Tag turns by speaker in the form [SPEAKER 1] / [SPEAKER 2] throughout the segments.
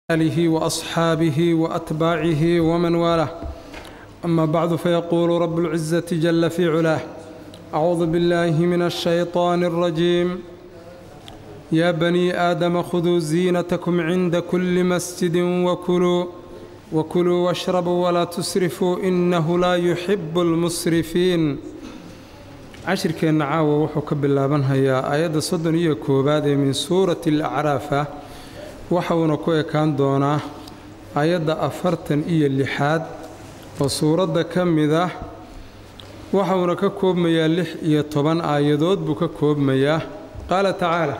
[SPEAKER 1] آله وأصحابه وأتباعه ومن والاه أما بعد فيقول رب العزة جل في علاه أعوذ بالله من الشيطان الرجيم يا بني آدم خذوا زينتكم عند كل مسجد وكلوا وكلوا واشربوا ولا تسرفوا إنه لا يحب المسرفين cashirkeenna caawa wuxuu ka bilaabanhayaa aayadda soddon iyo koowaad ee min suurati alacraaf ah waxauna ku ekaan doonaa aayadda afartan iyo lixaad oo suuradda ka mid ah waxauna ka koobmayaa lix iyo toban aayadood buu ka koobmayaa qaala tacaala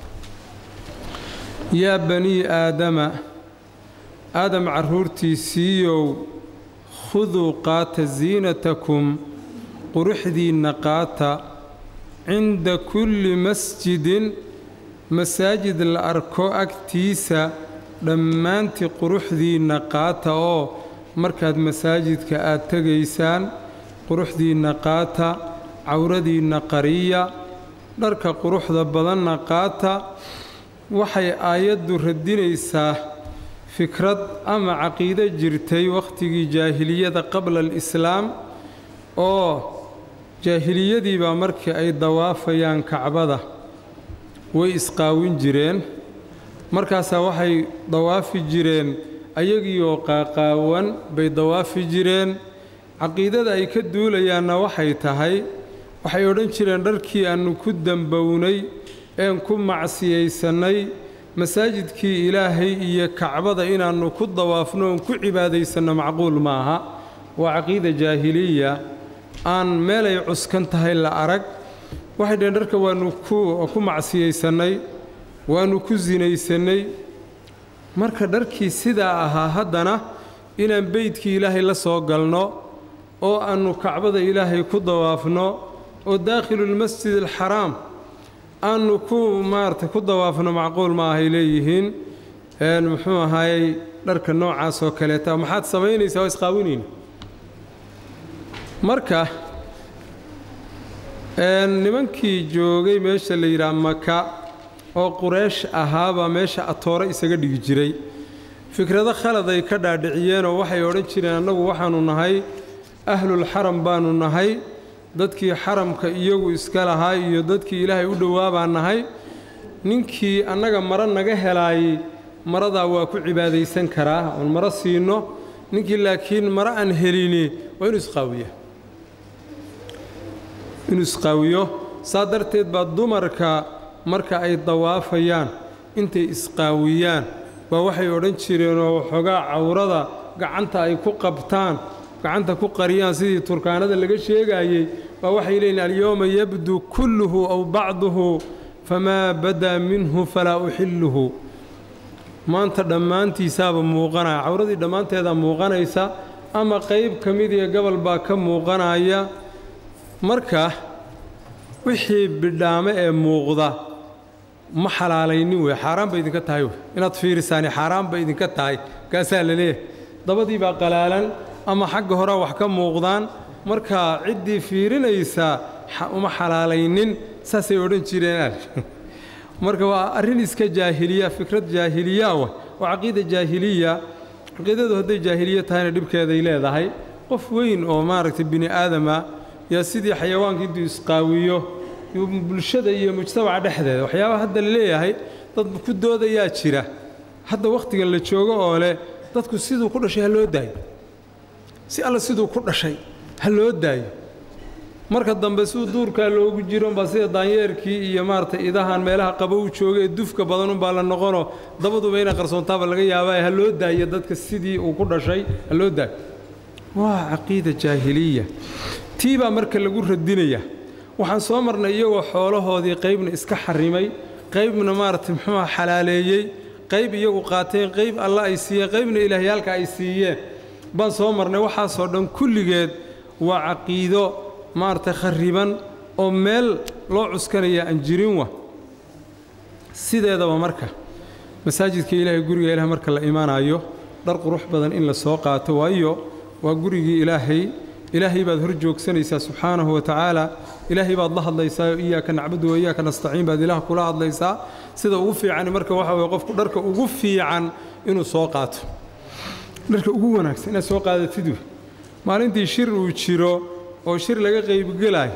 [SPEAKER 1] yaa banii aadama aadam carruurtiisiiyow khuduu qaata ziinatakum quruxdiinna qaata cinda kulli masjidin masaajid la arko agtiisa dhammaantii quruxdiinna qaata oo markaad masaajidka aad tegaysaan quruxdiinna qaata cawradiinna qariya dharka quruxda badanna qaata waxay aayaddu radinaysaa fikrad ama caqiido jirtay wakhtigii jaahiliyada qabla alislaam oo jaahiliyadii baa markii ay dawaafayaan kacbada way isqaawin jireen markaasaa waxay dawaafi jireen ayagiioo qaaqaawan bay dawaafi jireen caqiidada ay ka duulayaanna waxay tahay waxay odhan jireen dharkii aannu ku dembownay een ku macsiyaysannay masaajidkii ilaahay iyo kacbada inaannu ku dawaafno oon ku cibaadaysanno macquul maaha waa caqiida jaahiliya aan meelay cuskan tahay la arag waxay dhaheen dharka waannu ku macsiyaysannay waannu ku sinaysannay marka dharkii sidaa ahaa haddana inaan beydkii ilaahay la soo galno oo aannu kacbada ilaahay ku dawaafno oo daakhiluulmasjid alxaraam aannu ku maarata ku dawaafno macquul ma ahay leeyihiin muxuu ahaayey dharka noocaas oo kaleeta maxaad samaynaysaa waa isqaawinayna marka nimankii joogay meesha la yidhaha maka oo qureesh ahaabaa meesha atoore isaga dhigi jiray fikrado khalad ay ka dhaadhiciyeenoo waxay odhan jireen annagu waxaannu nahay ahlulxaram baannu nahay dadkii xaramka iyagu iska lahaa iyo dadkii ilaahay u dhowaa baan nahay ninkii annaga maro naga helaayey maradaa waa ku cibaadaysan karaa oon maro siinno ninkii laakiin maro aan helini waa inuu isqaawiya inuu isqaawiyo saa darteed baa dumarka marka ay dawaafayaan intay isqaawiyaan baa waxay odhan jireenoo waxoogaa cawrada gacanta ay ku qabtaan gacanta ku qariyaan sidii turkaanada laga sheegaayey baa waxay leeyihin alyowma yabdu kulluhu aw bacduhu famaa badaa minhu falaa uxilluhu maanta dhammaantiisaaba muuqanaya cawradii dhammaanteeda muuqanaysa ama qayb ka mid iyo gobol baa ka muuqanaya marka wixii bidhaame ee muuqda ma xalaalaynin wey xaaraan bay idinka tahay wey inaad fiirisaani xaaraan bay idinka tahay kaasaa la leeyahay dabadii baa qalaalan ama xagga horea wax ka muuqdaan marka ciddii fiirinaysaa uma xalaalaynin saasay odhan jireen marka waa arrin iska jaahiliya fikrad jaahiliya wa waa caqiida jaahiliya caqiidadu hadday jaahiliya tahayna dhibkeeday leedahay qof weyn oo maaragtay bini aadama yaa sidii xayawaanka intuu isqaawiyo bulshada iyo mujtamaca dhexdeeda waxyaabaha hadda la leeyahay dad ku doodayaa jira hadda wakhtigan la joogo oo leh dadku siduu ku dhashay ha loo daayo si alla siduu ku dhashay ha loo daayo marka dambe siduu duurkaa loogu jiro umbaa sida daanyeerkii iyo maaragtay idahan meelaha qabow jooga ee dufka badan unbaa la noqonoo dabaduba inay qarsoontaaba laga yaabaa ha loo daayo dadka sidii uu ku dhashay ha loo daayo waa caqiida jaahiliya tii baa marka lagu radinaya waxaan soo marnay iyagoo xoolahoodii qaybna iska xarimay qaybna maaragtay muxuuha xalaaleeyey qayb iyagu qaateen qayb alla ay siiyeen qaybna ilaahyaalka ay siiyeen baan soo marnay waxaasoo dhan kulligeed waa caqiido maaragtay khariban oo meel loo cuskanaya aan jirin wa sideedaba marka masaajidka ilaahay guriga ilahay marka la imaanayo dhar qurux badan in la soo qaato waayo waa gurigii ilaahay ilaahay baad hor joogsanaysaa subxaanahu wa tacaala ilaahay baad la hadlaysaa oo iyaaka nacbudu wa iyaaka nastaciin baad ilaah kula hadlaysaa sida ugu fiican marka waxa weye qofku dharka ugu fiican inuu soo qaato dharka ugu wanaagsan inaad soo qaadatid wey maalintii shir uu jiro oo shir laga qaybgelayo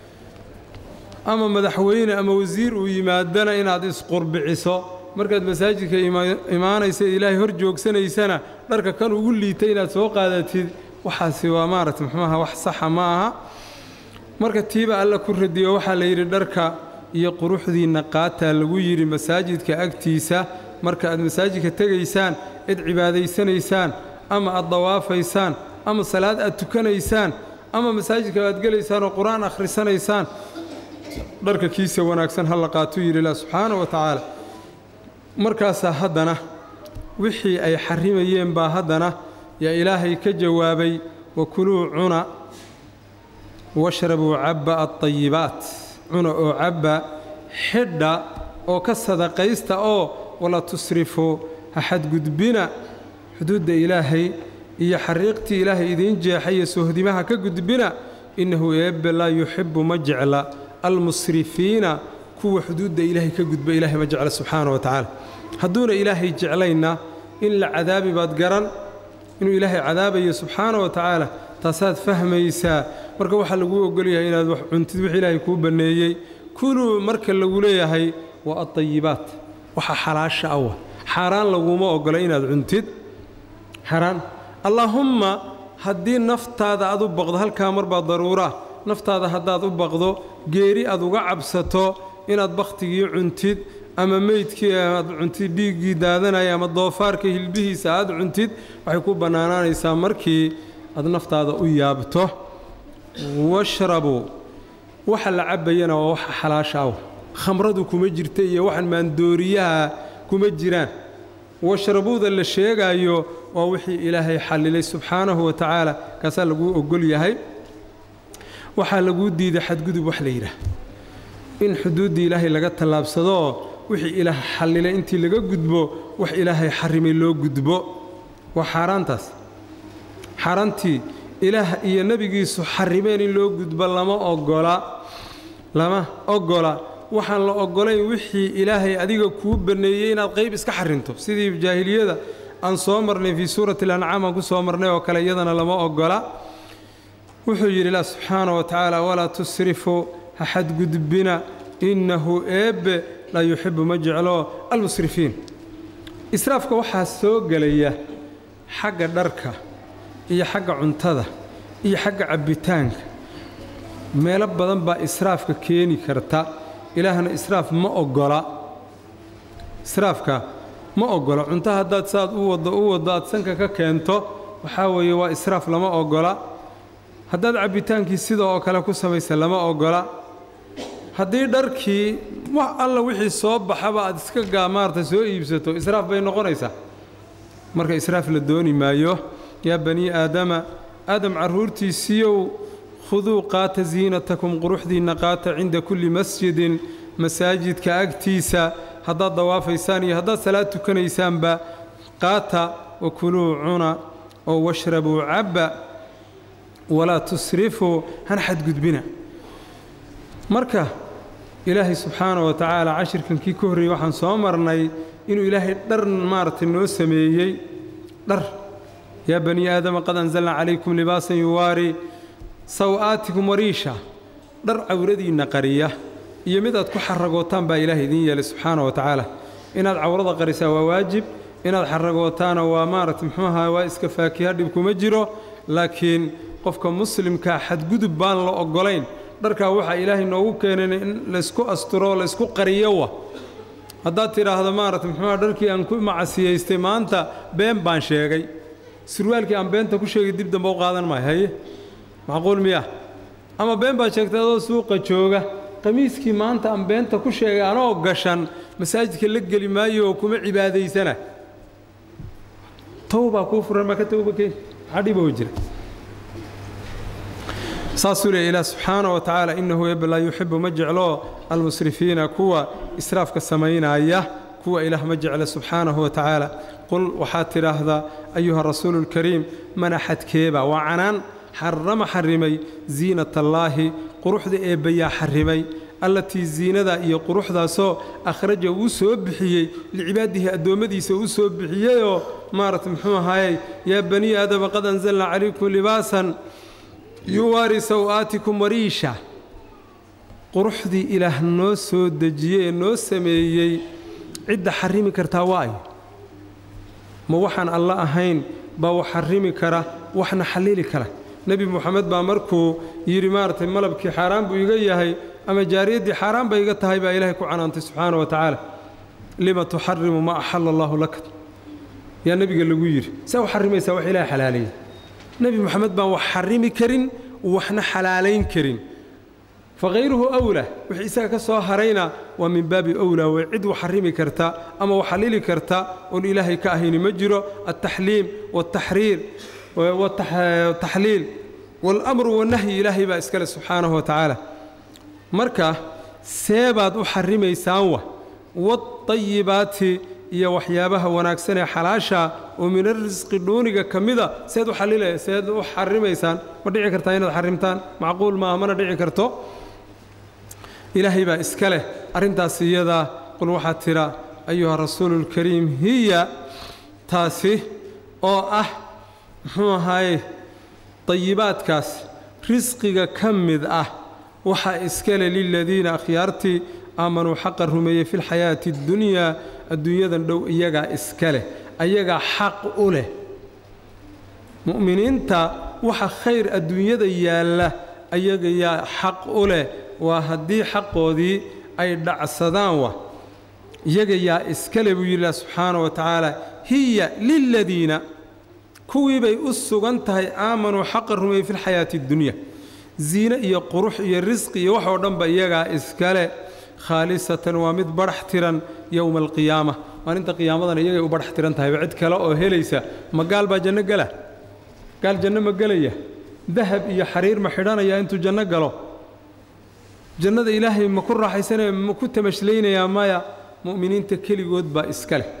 [SPEAKER 1] ama madaxweyne ama wasiir uu yimaadana inaad isqurbiciso markaad masaajidka imaanaysa ilaahay hor joogsanaysana dharka kan ugu liitay inaad soo qaadatid waxaasi waa maaragta muxuuaha wax saxa ma aha marka tiiba alla ku radiyo waxaa la yidhi dharka iyo quruxdiinna qaataa lagu yidhi masaajidka agtiisa marka aad masaajidka tegaysaan cid cibaadaysanaysaan ama aad dawaafaysaan ama salaad aad tukanaysaan ama masaajidka aad gelaysaan oo qur-aan akhrisanaysaan dharka kiisa wanaagsan ha la qaatuu yidhi ilah subxaana wa tacaala markaasaa haddana wixii ay xarimayeen baa haddana yaa ilaahay ka jawaabay wakuluu cuna washrabuu cabba alطayibaat cuna oo cabba xidha oo ka sadaqaysta oo wala tusrifuu ha xadgudbina xuduudda ilaahay iyo xariiqtii ilaahay idiin jeexayo sohdimaha ka gudbina innahu eebbe laa yuxibbu ma jecla almusrifiina kuwa xuduudda ilaahay ka gudba ilaahay ma jecla subxaana wa tacaala hadduuna ilaahay jeclayna in la cadaabi baad garan inuu ilaahay cadaabayo subxaana wa tacaala taasaad fahmaysaa marka waxaa laguu ogolyahay inaad wax cuntid wix ilaahay kuu banneeyey kuluu marka lagu leeyahay waa adayibaat waxa xalaasha awa xaaraan laguma ogola inaad cuntid xaaraan allaahumma haddii naftaada aad u baqdo halkaa marbaa daruuraa naftaada haddaad u baqdo geeri aad uga cabsato inaad bakhtigii cuntid ama meydkii aad cuntid dhiiggii daadanaya ama doofaarka hilbihiisa aad cuntid waxay ku bannaanaanaysaa markii aad naftaada u yaabto washrabuu waxa la cabbayana waa waxa xalaasha aw khamradu kuma jirta iyo waxaan maandooriyaha kuma jiraan washrabuuda la sheegaayo waa wixii ilaahay xallilay subxaanahu wa tacaala kaasaa laguu ogol yahay waxaa laguu diiday xadgudub wax la yidhaah in xuduuddii ilaahay laga tallaabsadoo wixii ilaah xallilay intii laga gudbo wax ilaahay xarimay loo gudbo waa xaaraantaas xaaraantii ilaah iyo nebigiisu xarimeen in loo gudbo lama ogola lama ogola waxaan la ogolayn wixii ilaahay adiga kuu banneeyey inaad qayb iska xarinto sidii jaahiliyada aan soo marnay fii suurati alancaam aan ku soo marnay oo kale iyadana lama ogola wuxuu yidhi ilah subxaana wa tacaala walaa tusrifuu ha xadgudbina innahu eebbe laa yuxibbu ma jeclo almusrifiin israafka waxaa soo gelaya xagga dharka iyo xagga cuntada iyo xagga cabbitaanka meelo badan baa israafka keeni karta ilaahna israaf ma ogola israafka ma ogola cunto haddaad saad u waddo u waddo aad sanka ka keento waxaa weeye waa israaf lama ogola haddaad cabbitaankii sida oo kale ku samaysa lama ogola haddii dharkii wax alla wixii soo baxaba aad iska gaa maarata soo iibsato israaf bay noqonaysaa marka israaf la dooni maayo yaa banii aadama aadam carruurtiisiiyow khuduu qaata ziinatakum quruxdiinna qaata cinda kulli masjidin masaajidka agtiisa haddaad dawaafaysaan iyo haddaad salaad tukanaysaanba qaata wa kuluu cuna oo washrabuu cabba walaa tusrifuu hana xadgudbina marka ilaahay subxaana wa tacaala cashirkankii ka horreeyey waxaan soo marnay inuu ilaahay dhar maaragtay noo sameeyey dhar yaa banii aadama qad anzalnaa calaykum libaasan yuwaari saw'aatikum wariisha dhar cawradiinna qariya iyo mid aad ku xaragootaan baa ilaahay idiin yeelay subxaana wa tacaala inaad cawrada qarisaa waa waajib inaad xaragootaana waa maaragtay muxuu ahaa waa iska faakiha dhib kuma jiro laakiin qofka muslimkaa xadgudub baan la oggolayn dharkaa waxaa ilaahay noogu keenan in laysku asturo laysku qariyo wa haddaad tidhaahdo maaragtay muxuuha dharkii aan ku macasiyaystay maanta been baan sheegay surwaalkii aan beenta ku sheegay dib dambe u qaadan maayo haye macquul miya ama been baad sheegtay adoo suuqa jooga qamiiskii maanta aan beenta ku sheegay anoo gashan masaajidka la geli maayo oo kuma cibaadaysana towbaa kuu furan maa ka towba keen maxaa dhiboo jira saasuu leeya ilaah subxaana wa tacaala innahu ebe laa yuxibu ma jeclo almusrifiina kuwa israafka samaynaya kuwa ilaah ma jecla subxaanahu wa tacaala qul waxaad tidhaahdaa ayuha rasuulu lkariim mana xadkeeba waa canaan xarama xarimay ziinatallaahi quruxda eebbayaa xarimay allatii ziinada iyo quruxdaasoo akhraja uu soo bixiyey licibaadihi addoommadiisa uu soo bixiyeyoo maarata muxuu ahaayey yaa banii aadama qad anzalnaa calaykum libaasan yuwaari saw'aatikum wariisha quruxdii ilaah noo soo dejiyey ee noo sameeyey cidda xarimi kartaa waa ay ma waxaan alla ahayn baa wax xarimi kara waxna xallili kara nebi moxamed baa markuu yidhi maaragtay malabkii xaaraan buu iga yahay ama jaariyaddii xaaraan bay iga tahay baa ilaahay ku canaantay subxaana wa tacaala lima tuxarimu maa axala allaahu laka yaa nebiga lagu yidhi saa u xarimaysaa wax ilahay xalaaleeyey nebi moxamed baan wax xarimi karin waxna xalaalayn karin fakayruhu awlaa wixii isaga ka soo harayna waa min baabi owlaa way cid wax xarimi karta ama wax xallili karta oon ilaahay ka ahayni ma jiro altaxliim waaltaxriir wataxliil waalamru wannahyi ilaahay baa iskale subxaanahu wa tacaala marka see baad u xarimaysaan wa waadayibaati iyo waxyaabaha wanaagsan ee xalaasha oo min arisqi dhuuniga ka mida seed u xallila seed u xarimaysaan ma dhici kartaa inaad xarimtaan macquul maaha mana dhici karto ilaahay baa iska leh arrintaas iyadaa qul waxaad tidha ayuha rasuuluulkariim hiya taasi oo ah muxuu ahaaye dayibaadkaas risqiga ka mid ah waxaa iskale liladiina akhyaartii aamanuu xaqa rumeeyey fi lxayaati اddunyaa adduunyadan dhow iyagaa iska leh ayagaa xaq u leh mu'miniinta waxa khayr adduunyada yaalla ayaga yaa xaq u leh waa haddii xaqoodii ay dhacsadaan wa iyaga yaa iskale buu yidhi subxaana wa tacaala hiya liladiina kuwii bay u sugan tahay aamanuu xaqa rumeeyey fi lxayaati addunya ziine iyo qurux iyo risqi iyo waxoo dhanba iyagaa iskale khaalisatan waa mid badhax tiran yowma alqiyaama maalinta qiyaamadana iyagay u badhax tiran tahayba cid kale oo helaysa ma gaal baa janno gela gaal janno ma gelaya dahab iyo xariir ma xidhanaya intuu janno galo jannada ilaahay ma ku raaxaysanaya ma ku tamashleynayaa maya mu'miniinta keligood baa iska leh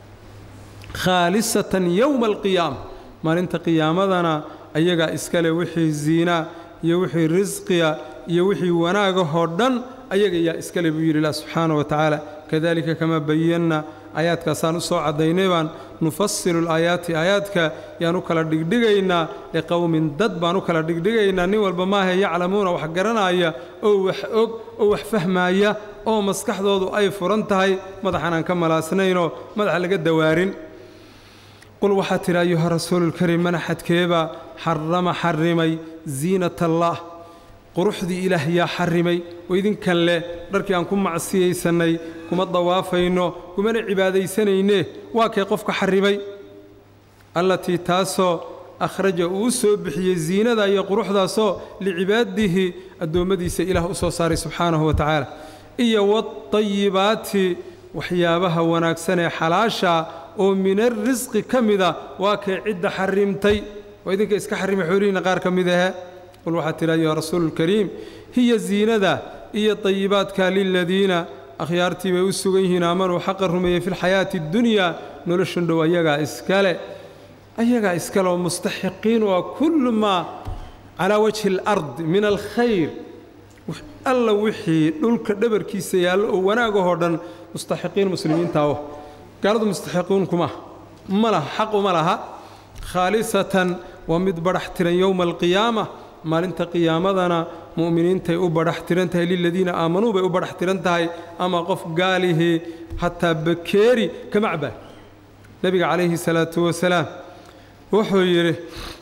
[SPEAKER 1] khaalisatan yowma alqiyaama maalinta qiyaamadana ayagaa iska leh wixii ziinaa iyo wixii risqiya iyo wixii wanaagahoo dhan ayaga yaa iskale buu yidhi ilah subxaana wa tacaala kadalika kamaa bayanna aayaadkaasaan u soo caddaynay baan nufasilu laayaati aayaadka yaan u kala dhigdhigaynaa liqowmin dad baan u kala dhigdhigaynaa nin walba maahe yaclamuuna wax garanaya oo wax og oo wax fahmaaya oo maskaxdoodu ay furan tahay madaxan aan ka malaasnaynoo madaxa laga dawaarin qul waxaa tidhi ayuha rasuululkariim manaxadkeebaa xarama xarrimay ziinat allaah quruxdii ilaah yaa xarrimay oo idinkan leh dharkii aan ku macsiyaysannay kuma dawaafayno kumana cibaadaysanayne waa kee qofka xarrimay allatii taasoo akhraja uu soo bixiyey ziinada iyo quruxdaasoo licibaadihi addoommadiisa ilaah u soo saaray subxaanahu wa tacaala iyo wadayibaati waxyaabaha wanaagsan ee xalaasha oo min arrisqi ka mida waa kee cidda xarrimtay oo idinka iska xarrimay xoolihiinna qaar ka mid ahe qul waxaad tidhi ayuha rasuuluulkariim hiya ziinada iyo dayibaadka liladiina akhyaartii bay u sugan yihiin aamanuu xaqa rumeeyey fi lxayaati addunyaa noloshan dhow ayagaa iskale ayagaa iskale oo mustaxiqiin waa kullu maa calaa wajhi alard min alkhayr alla wixii dhulka dhabarkiisa yaallo oo wanaagahoo dhan mustaxiqiin muslimiinta oh gaaladu mustaxiqiin kuma ma laha xaquma laha khaalisatan waa mid badhax tiran yowma alqiyaama maalinta qiyaamadana mu'miniintay u badhax tiran tahay liladiina aamanuu bay u badhax tiran tahay ama qof gaalihii hataa bakeeri kama cabaan nebiga calayhi salaatu wasalaam wuxuu yidhi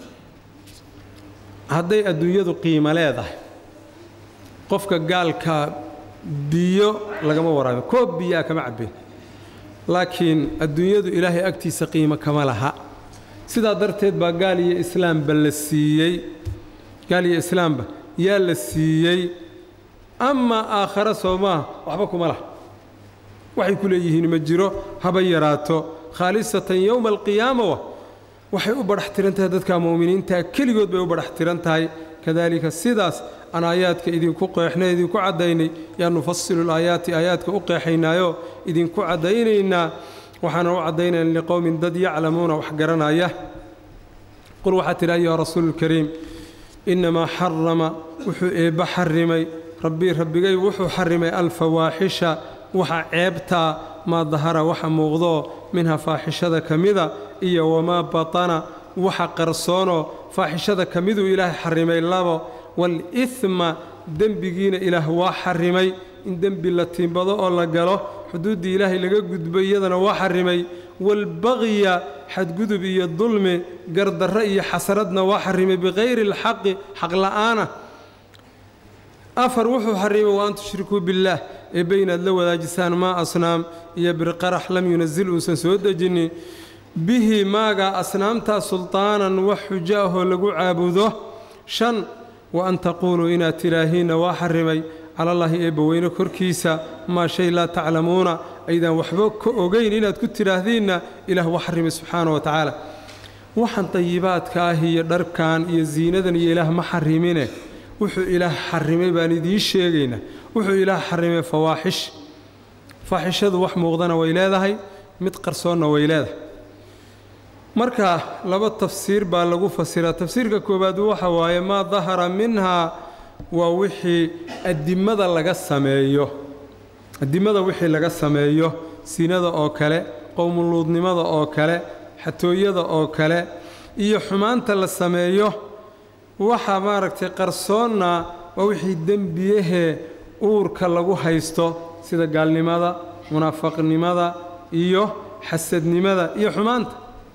[SPEAKER 1] hadday adduunyadu qiimo leedahay qofka gaalkaa biyo lagama waraabi koob biyaa kama cabbeen laakiin adduunyadu ilaahay agtiisa qiimo kama laha sidaa darteed baa gaal iyo islaamba la siiyey gaal iyo islaamba yaa la siiyey amaa aakhare soo maaha waxba kuma laha waxay ku leeyihiin ma jiro haba yaraato khaalisatan yowma alqiyaama wa waxay u badhax tiran tahay dadka mu'miniintaa keligood bay u badhax tiran tahay kadaalika sidaas aan aayaadka idinku qeexnay idinku caddaynay yaa nufasilu laayaati aayaadka u qeexaynaayoo idinku caddaynaynaa waxaana u caddaynayna liqowmin dad yaclamuuna wax garanaya qul waxaa tidhi ayuha rasuululkariim innamaa xarama wuxuu eebba xarimay rabbii rabbigay wuxuu xarimay alfawaaxisha waxa ceebtaa maa dahara waxa muuqdoo minha faaxishada ka mida iyo wamaa batana waxa qarsoonoo faaxishada ka miduu ilaahay xarimay labo waalihma dembigiina ilaah waa xarimay in dembi la tiimbado oo la galo xuduuddii ilaahay laga gudbo iyadana waa xarimay waalbaqya xadgudub iyo dulmi gardarro iyo xasaradna waa xarimay bikayri alxaqi xaq la'aana afar wuxuu xarimay wa an tushrikuu billaah eebbe inaad la wadaajisaan maa asnaam iyo birqarax lam yunazil uusan soo dejinin bihi maagaa asnaamtaa sultaanan wax xujo ahoo lagu caabudo shan wa an taquuluu inaad tidhaahiinna waa xarimay calallaahi eebbaweyne korkiisa maa shay laa taclamuuna aydaan waxba ka ogayn inaad ku tidhaahdiinna ilaah waa xarimay subxaana wa tacaala waxaan dayibaadka ah iyo dharkan iyo ziinadan iyo ilaah ma xarimine wuxuu ilaah xarimay baan idiin sheegaynaa wuxuu ilaah xarimay fawaaxish faaxishadu wax muuqdana way leedahay mid qarsoonna way leedahay marka laba tafsiir baa lagu fasiraa tafsiirka koowaad waxa waaye maa dahara minhaa waa wixii adimada laga sameeyo adimada wixii laga sameeyo sinada oo kale qowmuluudnimada oo kale xatooyada oo kale iyo xumaanta la sameeyo waxa maaragtay qarsoonna waa wixii dembiyahee uurka lagu haysto sida gaalnimada munaafaqnimada iyo xasadnimada iyo xumaanta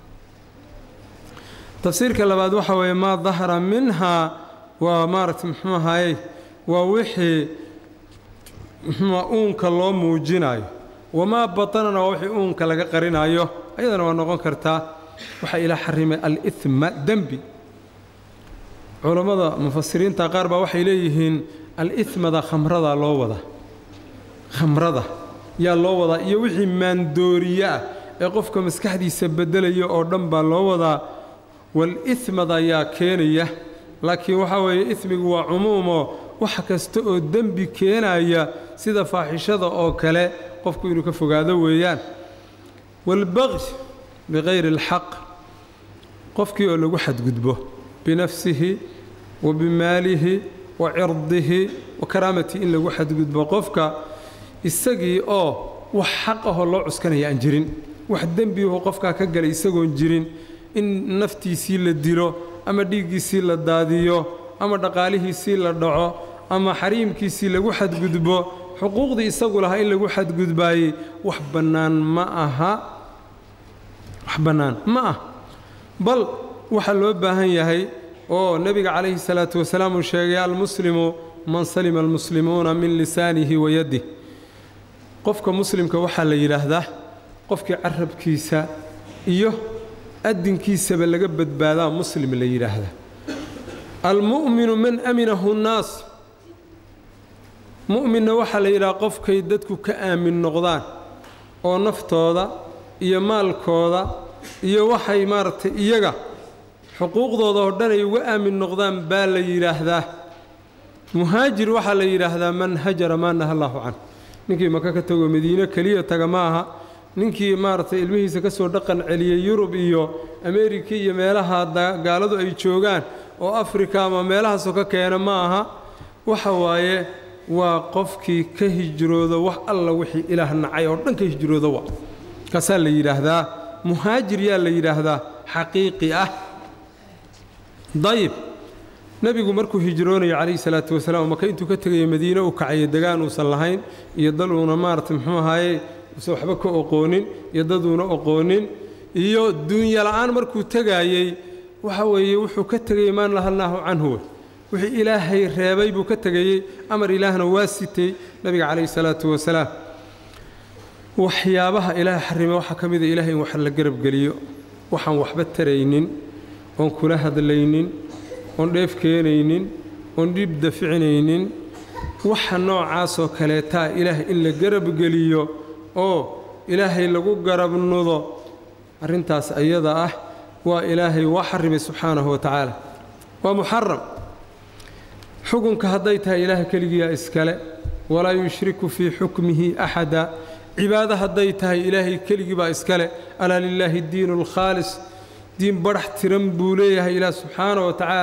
[SPEAKER 1] tafsiirka labaad waxa weeye maa dahara minhaa waa maaragtay muxuu ahaayey waa wixii muxuua uunka loo muujinayo wamaa batanana waa wixii uunka laga qarinayo ayadana waa noqon kartaa waxaa ilaa xarimay alihma dembi culammada mufasiriinta qaar baa waxay leeyihiin alihmada khamrada loo wadaa khamrada yaa loo wadaa iyo wixii maandooriye ah ee qofka maskaxdiisa beddelaya oo dhan baa loo wadaa walihmada ayaa keenaya laakiin waxaa weeye ismigu waa cumuumoo wax kasta oo dembi keenaya sida faaxishada oo kale qofku inuu ka fogaado weeyaan waalbaqy bikayri alxaq qofkii oo lagu xadgudbo binafsihi wa bimaalihi wa cirdihi wa karaamatihi in lagu xadgudbo qofka isagii oo wax xaq ahoo loo cuskanaya aan jirin wax dembiaho qofkaa ka galay isagoon jirin in naftiisii la dilo ama dhiiggiisii la daadiyo ama dhaqaalihiisii la dhaco ama xariimkiisii lagu xadgudbo xuquuqdii isagu lahaa in lagu xadgudbaayey wax bannaan ma aha wax bannaan ma ah bal waxaa loo baahan yahay oo nebiga calayhi salaatu wasalaam uu sheegay almuslimu man salima almuslimuuna min lisaanihi wa yaddih qofka muslimka waxaa la yidhaahdaa qofkii carabkiisa iyo adinkiisaba laga badbaadaa muslim la yidhaahdaa almu'minu man aminahu nnaas mu'minna waxaa la yidhaha qofkay dadku ka aamin noqdaan oo naftooda iyo maalkooda iyo waxay maaragtay iyaga xuquuqdooda oo dhan ay uga aamin noqdaan baa la yidhaahdaa muhaajir waxaa la yidhaahdaa man hajara maa naha allaahu can ninkii maka ka tago madiine keliya taga ma aha ninkii maaragtay ilmihiisa ka soo dhaqan celiyey yurub iyo ameerika iyo meelaha gaaladu ay joogaan oo afrika ama meelahaasoo ka keena ma aha waxa waaye waa qofkii ka hijrooda wax alla wixii ilaah nacay oo dhan ka hijrooda wa kaasaa la yidhaahdaa muhaajir yaa la yidhaahdaa xaqiiqi ah dayib nebigu markuu hijroonayo calayhi salaatu wasalaam maka intuu ka tegayo madiine u kacayo degaan uusan lahayn iyo dal uuna maaragtay muxuu ahaaye usan waxba ka oqoonin iyo daduuna oqoonin iyo duunya la'aan markuu tegaayey waxa weeye wuxuu ka tegayey maa nahalnaahu canhu wixii ilaahay reebay buu ka tegayey amar ilaahna waa sitay nebiga calayhi salaatu wasalaam waxyaabaha ilaahay xarrimay waxaa ka mida ilahay in wax la garabgeliyo waxaan waxba taraynin oon kula hadlaynin oon dheef keenaynin oon dhiib daficinaynin waxa noocaasoo kaleetaa ilaahay in la garabgeliyo oo ilaahay lagu garabnudo arrintaas ayada ah waa ilaahay waa xarimay subxaanahu wa tacaala waa muxaram xukunka hadday tahay ilaahay keligiyaa iskale walaa yushriku fii xukmihi axada cibaado hadday tahay ilaahay keligii baa iskale alaa lilaahi diinu alkhaalis diin badhax tiran buu leeyahay ilaah subxaana wa tacaala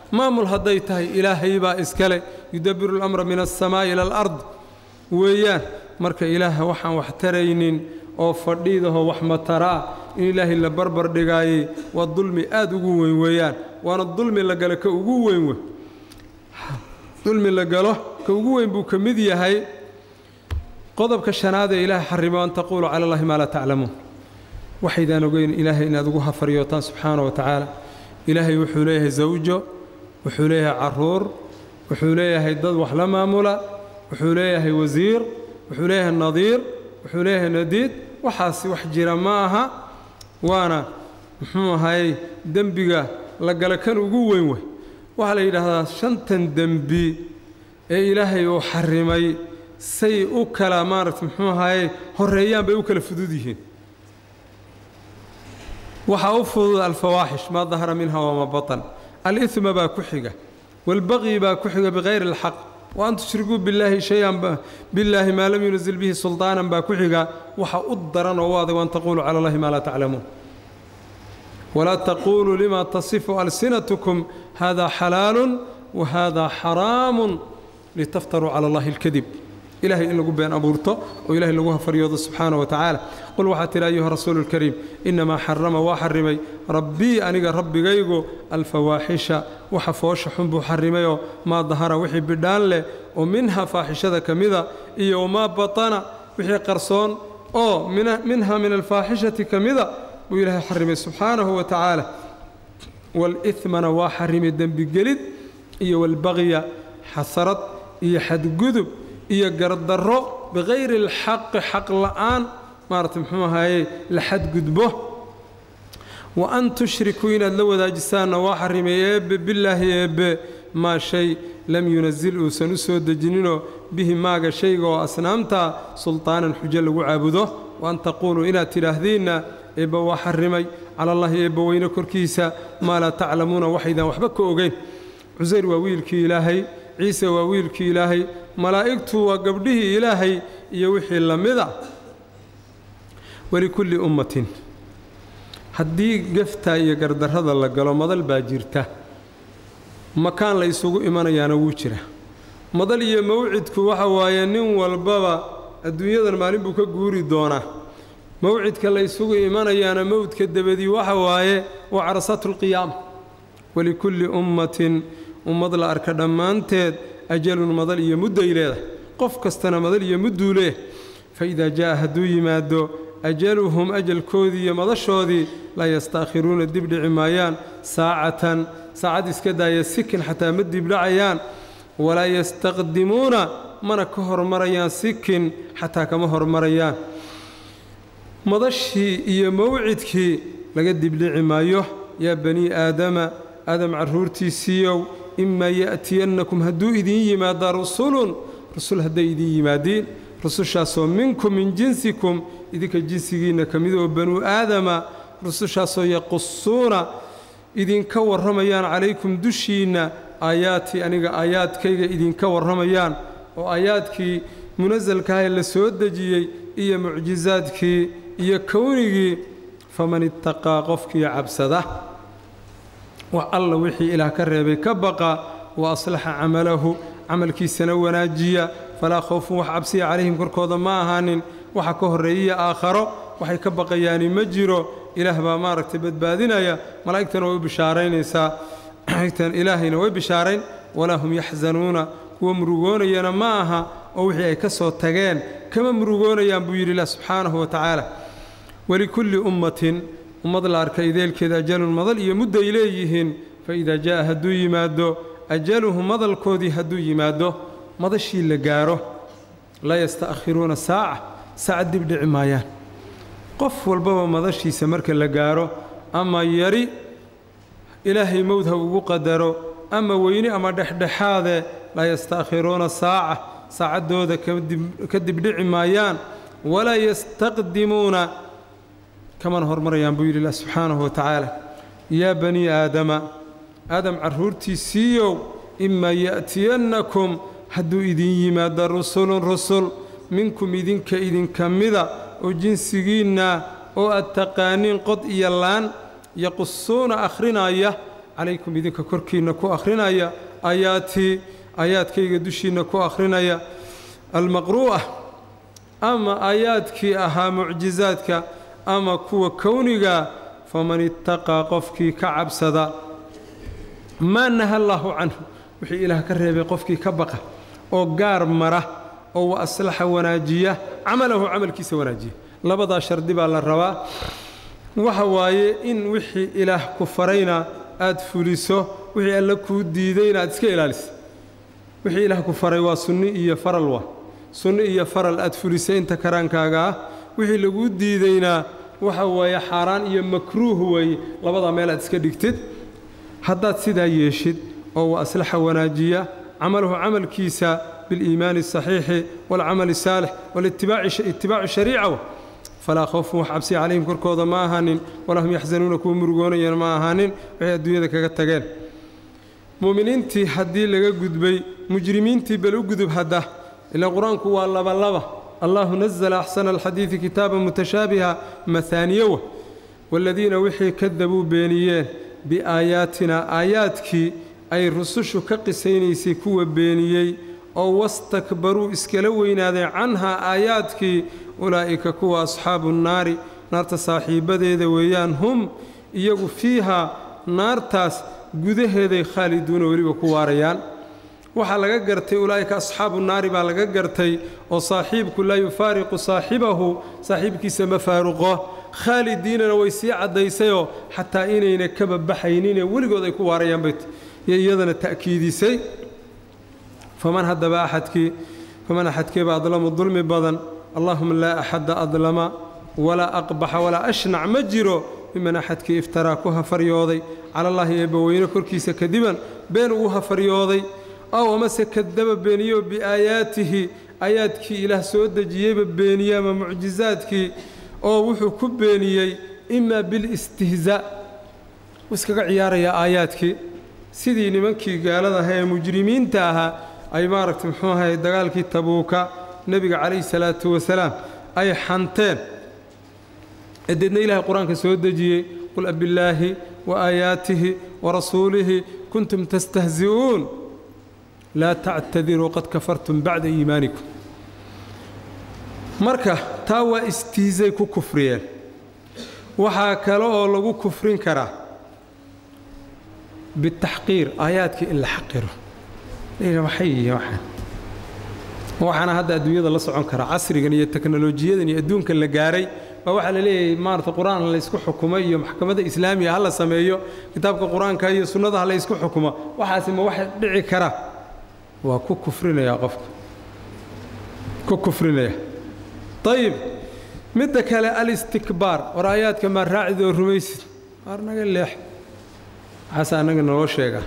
[SPEAKER 1] maamul hadday tahay ilaahay baa iskale yudabbiru alamra min alsamaa'i ila alard weeyaan marka ilaaha waxaan wax taraynin oo fadhiidahoo wax mataraa in ilaahay la barbar dhigaayey waa dulmi aad ugu weyn weeyaan waana dulmi la galo ka ugu weyn wey dulmi la galo ka ugu weyn buu ka mid yahay qodobka shanaad ee ilaahay xarimo an taquulu cala allahi maa laa taclamuun waxaydaan ogeyn ilaahay inaad ugu hafaryootaan subxaana wa tacaala ilaahay wuxuu leeyahay zawjo wuxuu leeyahay caruur wuxuu leeyahay dad wax la maamula wuxuu leeyahay wasiir wuxuu leeyahay nadiir wuxuu leeyahay nadiid waxaasi wax jira ma aha waana muxuu ahayey dembiga la gala kan ugu weyn wey waxaa la yidhaahdaa shantan dembi ee ilaahay uu xarimay say u kala maarata muxuu ahayey horreeyaan bay u kala fudud yihiin waxaa u fudud alfawaaxish maa dahara minha wamaa batan alihma baa ku xiga waalbaqyi baa ku xiga bikayri alxaq wa an tushrikuu billaahi shay-an billaahi maa lam yunazil bihi sulطaanan baa ku xiga waxa u daran oo u adag an taquuluu cala allahi maa laa taclamuun walaa taquuluu lima tasifu alsinatkum hada xalaalun wa hada xaraamun litaftaruu cala allahi alkadib ilahay in lagu been abuurto oo ilahay lagu hafaryoodo subxaana wa tacaala qul waxaa tidhi ayuha rasuulu lkariim innamaa xarama waa xarimay rabbii aniga rabbigaygu alfawaaxisha waxa foosha xun buu xarimayoo maa dahara wixii bidhaan leh oo minha faaxishada ka mida iyo wamaa batana wixii qarsoon oo minha min alfaaxishati ka mida buu ilaahay xarimay subxaanahu wa tacaala waalihmana waa xarimay dembigelid iyo walbaqya xasarad iyo xadgudub iyo gardarro bikayri alxaqi xaq la'aan maarata muxuu ahaaye la xadgudbo wa an tushrikuu inaad la wadaajisaanna waa xarimay eebbe billaahi eebbe maa shay lam yunazil uusan u soo dejininoo bihi maaga shayga oo asnaamta sultaanan xujo lagu caabudo wa an taquuluu inaad tidhaahdiinna eebbe waa xarimay cala allahi eebbe weyne korkiisa maa laa taclamuuna waxaydaan waxba ka ogeyn cusayr waa wiilkii ilaahay ciise waa wiilkii ilaahay malaa'igtu waa gabdhihii ilaahay iyo wixii la mida walikulli ummatin haddii geftaa iyo gardarrada la galo madal baa jirta makaan la isugu imanayaana wuu jira madal iyo mawcidku waxa waaye nin walbaba adduunyadan maalin buu ka guuri doonaa mawcidka la isugu imanayaana mowdka dabadii waxa waaye waa carasaatulqiyaama walikulli ummatin ummad la arka dhammaanteed ajalun madal iyo mudday leedahay qof kastana madal iyo mudduu leeh fa idaa jaa'a hadduu yimaado ajaluhum ajalkoodii iyo madashoodii laa yastaakhiruuna dibdhici maayaan saacatan saacad iska daaya sikin xataa ma dibdhacayaan walaa yastaqdimuuna mana ka hormarayaan sikin xataa kama hormarayaan madashii iyo mawcidkii laga dibdhici maayo yaa banii aadama aadam carruurtiisiiyow imaa ya'tiyannakum hadduu idiin yimaada rusulun rusul hadday idiin yimaadiin rusushaasoo minkum min jinsikum idinka jinsigiinna ka mid oo banuu aadama rusushaasoo yaqusuuna idinka warramayaan calaykum dushiinna aayaatii aniga aayaadkayga idinka warramayaan oo aayaadkii munasalkahae la soo dejiyey iyo mucjisaadkii iyo kownigii faman ittaqaa qofkii cabsada wax alla wixii ilaah ka reebay ka baqa wa aslaxa camalahu camalkiisana wanaajiya falaa khowfun wax cabsiya calayhim korkooda ma ahaanin waxa ka horreeyaya aakharo waxay ka baqayaani ma jiro ilaah baa maaragtay badbaadinaya malaa'igtana way u bishaaraynaysaa malaa'igtan ilaahayna way bishaarayn walaa hum yaxzanuuna kuwa murugoonayana ma aha oo wixii ay ka soo tageen kama murugoonayaan buu yidhi ilah subxaanahu wa tacaala walikulli ummatin ummad la arka ideelkeeda ajalun madal iyo mudday leeyihiin fa idaa jaa'a hadduu yimaado ajaluhu madalkoodii hadduu yimaado madashii la gaaro laa yasta'khiruuna saaca saacad dibdhici maayaan qof walbaba madashiisa marka la gaaro ama yari ilaahay mowd ha ugu qadaro ama weyni ama dhexdhexaade laa yasta'khiruuna saaca saacaddooda ka dibdhici maayaan walaa yastaqdimuuna kamana hormarayaan buu yidhi ilah subxaanahu wa tacaala yaa banii aadama aadam carruurtiisiiyow imaa ya'tiyannakum hadduu idin yimaado rusulun rusul minkum idinka idinka mida oo jinsigiinna oo aad taqaaniin qod iyo laan yaqusuuna akhrinaya calaykum idinka korkiinna ku akhrinaya aayaatii aayaadkayga dushiinna ku akhrinaya almaqruu'a ama aayaadkii ahaa mucjizaadka ama kuwa kowniga faman ittaqaa qofkii ka cabsada maa naha allaahu canhu wixii ilaah ka reebay qofkii ka baqa oo gaar mara oo wa aslaxa wanaajiya camalahu camalkiisa wanaajiya labadaa shardi baa la rabaa waxa waaye in wixii ilaah ku farayna aad fuliso wixii alla kuu diidayna aad iska ilaaliso wixii ilaah ku faray waa sunni iyo faral waa sunni iyo faral aad fulisay inta karaankaaga ah wixii laguu diidaynaa waxa weeye xaaraan iyo makruuh weeye labadaa meel aad iska dhigtid haddaad sidaa yeeshid oo wa aslaxa wanaajiya camalahu camalkiisa biliimaani asaxiixi waalcamali asaalix walitibaaci shariica falaa khawfun wax cabsi calayhim korkooda ma ahaanin walaa hum yaxsanuuna kuwa murugoonayana ma ahaanin waxay adduunyada kaga tageen mu'miniintii haddii laga gudbay mujrimiintii bal u gudub hadda ilaa qur-aanku waa labalaba allahu nazla axsana alxadiidi kitaaban mutashaabiha mahaaniyowa waaladiina wixii kadabuu beeniyeen biaayaatina aayaadkii ay rusushu ka qisaynaysay kuwa beeniyey oo wastakbaruu iskala weynaadeen canhaa aayaadkii ulaa'ika kuwa asxaabu nnaari naarta saaxiibbadeeda weeyaan hum iyagu fiihaa naartaas gudaheeday khaaliduuna weliba ku waarayaan waxaa laga gartay ulaa'ika asxaabu naari baa laga gartay oo saaxiibku laa yufaariqu saaxibahu saaxiibkiisa ma faaruqo khaalidiinana way sii caddaysayoo xataa inayna kaba baxayninee weligood ay ku waarayaan bay iyo iyadana ta'kiidisay faman haddaba axadkii faman axadkeeba adlamu dulmi badan allahuma laa axadda adlama walaa aqbaxa walaa ashnac ma jiro miman axadkii iftaraa ku hafaryooday calallaahi eebbaweyne korkiisa kadiban been ugu hafaryooday ow amase kadaba beeniyo biaayaatihi aayaadkii ilaah soo dejiyeyba beeniye ama mucjizaadkii oo wuxuu ku beeniyey imaa bilistihzaa wuu iskaga ciyaarayaa aayaadkii sidii nimankii gaalada ahaa ee mujrimiinta ahaa ay maaragtay muxuu ahay dagaalkii tabuuka nebiga calayhi salaatu wasalaam ay xanteen ee deedna ilaahay qur-aanka soo dejiyey qul abillaahi wa aayaatihi wa rasuulihi kuntum tastahzi'uun laa tactadiruu qad kafartum bacda iimaanikum marka taa waa istihzay ku kufriyeen waxaa kale oo lagu kufrin karaa bitaxqiir aayaadkii in la xaqiro waxay yihiin waxaan waxaana hadda adduunyada la socon karaa casrigan iyo teknolojiyadan iyo adduunkan la gaaray baa waxaa la leeyahay maarata qur-aan laysku xukumo iyo maxkamadda islaamiga ha la sameeyo kitaabka qur-aanka iyo sunnada ha laysku xukumo waxaasi ma waxa dhici kara waa ku kufrinayaa qofka ku kufrinaya ayib midda kale alistikbaar war aayaadka maa raacid oo rumaysid waar naga leex waxaase annaga naloo sheegaa